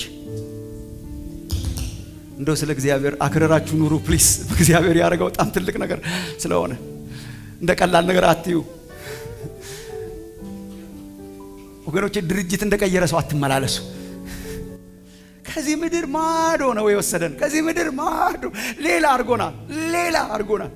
እንደው ስለ እግዚአብሔር አክረራችሁ ኑሩ ፕሊስ። በእግዚአብሔር ያደረገው በጣም ትልቅ ነገር ስለሆነ እንደ ቀላል ነገር አትዩ ወገኖች። ድርጅት እንደቀየረ ሰው አትመላለሱ። ከዚህ ምድር ማዶ ነው የወሰደን። ከዚህ ምድር ማዶ ሌላ አድርጎናል፣ ሌላ አድርጎናል።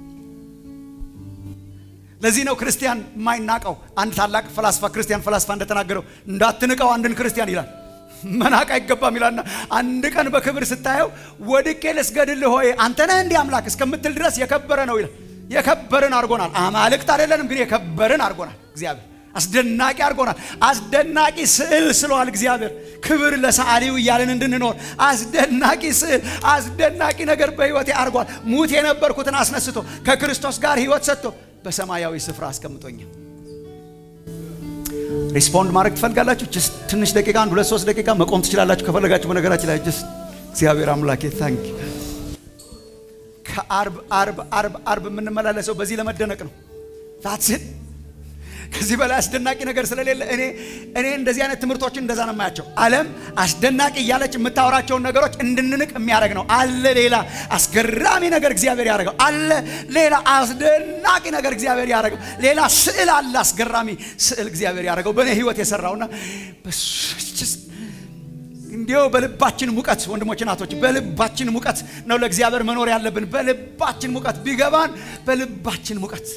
ለዚህ ነው ክርስቲያን የማይናቀው። አንድ ታላቅ ፈላስፋ ክርስቲያን ፈላስፋ እንደተናገረው እንዳትንቀው አንድን ክርስቲያን ይላል። መናቅ አይገባም ይላልና አንድ ቀን በክብር ስታየው ወድቄ ልስገድልህ ሆይ አንተ ነህ እንዲህ አምላክ እስከምትል ድረስ የከበረ ነው ይላል። የከበርን አድርጎናል። አማልክት አይደለንም ግን የከበርን አድርጎናል እግዚአብሔር አስደናቂ አድርጎናል። አስደናቂ ስዕል ስለዋል እግዚአብሔር። ክብር ለሰዓሊው እያለን እንድንኖር አስደናቂ ስዕል፣ አስደናቂ ነገር በሕይወቴ አድርጓል። ሙት የነበርኩትን አስነስቶ ከክርስቶስ ጋር ሕይወት ሰጥቶ በሰማያዊ ስፍራ አስቀምጦኛል። ሪስፖንድ ማድረግ ትፈልጋላችሁ? ጅስት ትንሽ ደቂቃ፣ አንድ ሁለት ሶስት ደቂቃ መቆም ትችላላችሁ ከፈለጋችሁ። በነገራችን ላይ ጅስት እግዚአብሔር አምላኬ ታንክ ከአርብ አርብ አርብ አርብ የምንመላለሰው በዚህ ለመደነቅ ነው። ታትስን ከዚህ በላይ አስደናቂ ነገር ስለሌለ እኔ እኔ እንደዚህ አይነት ትምህርቶችን እንደዛ ነው የማያቸው። ዓለም አስደናቂ እያለች የምታወራቸውን ነገሮች እንድንንቅ የሚያደርግ ነው። አለ ሌላ አስገራሚ ነገር እግዚአብሔር ያደረገው አለ። ሌላ አስደናቂ ነገር እግዚአብሔር ያደረገው ሌላ ስዕል አለ። አስገራሚ ስዕል እግዚአብሔር ያደረገው በእኔ ህይወት የሰራውና እንዲው በልባችን ሙቀት ወንድሞች ናቶች፣ በልባችን ሙቀት ነው ለእግዚአብሔር መኖር ያለብን። በልባችን ሙቀት ቢገባን በልባችን ሙቀት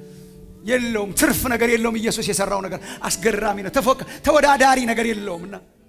የለውም። ትርፍ ነገር የለውም። ኢየሱስ የሰራው ነገር አስገራሚ ነው። ተወዳዳሪ ነገር የለውም እና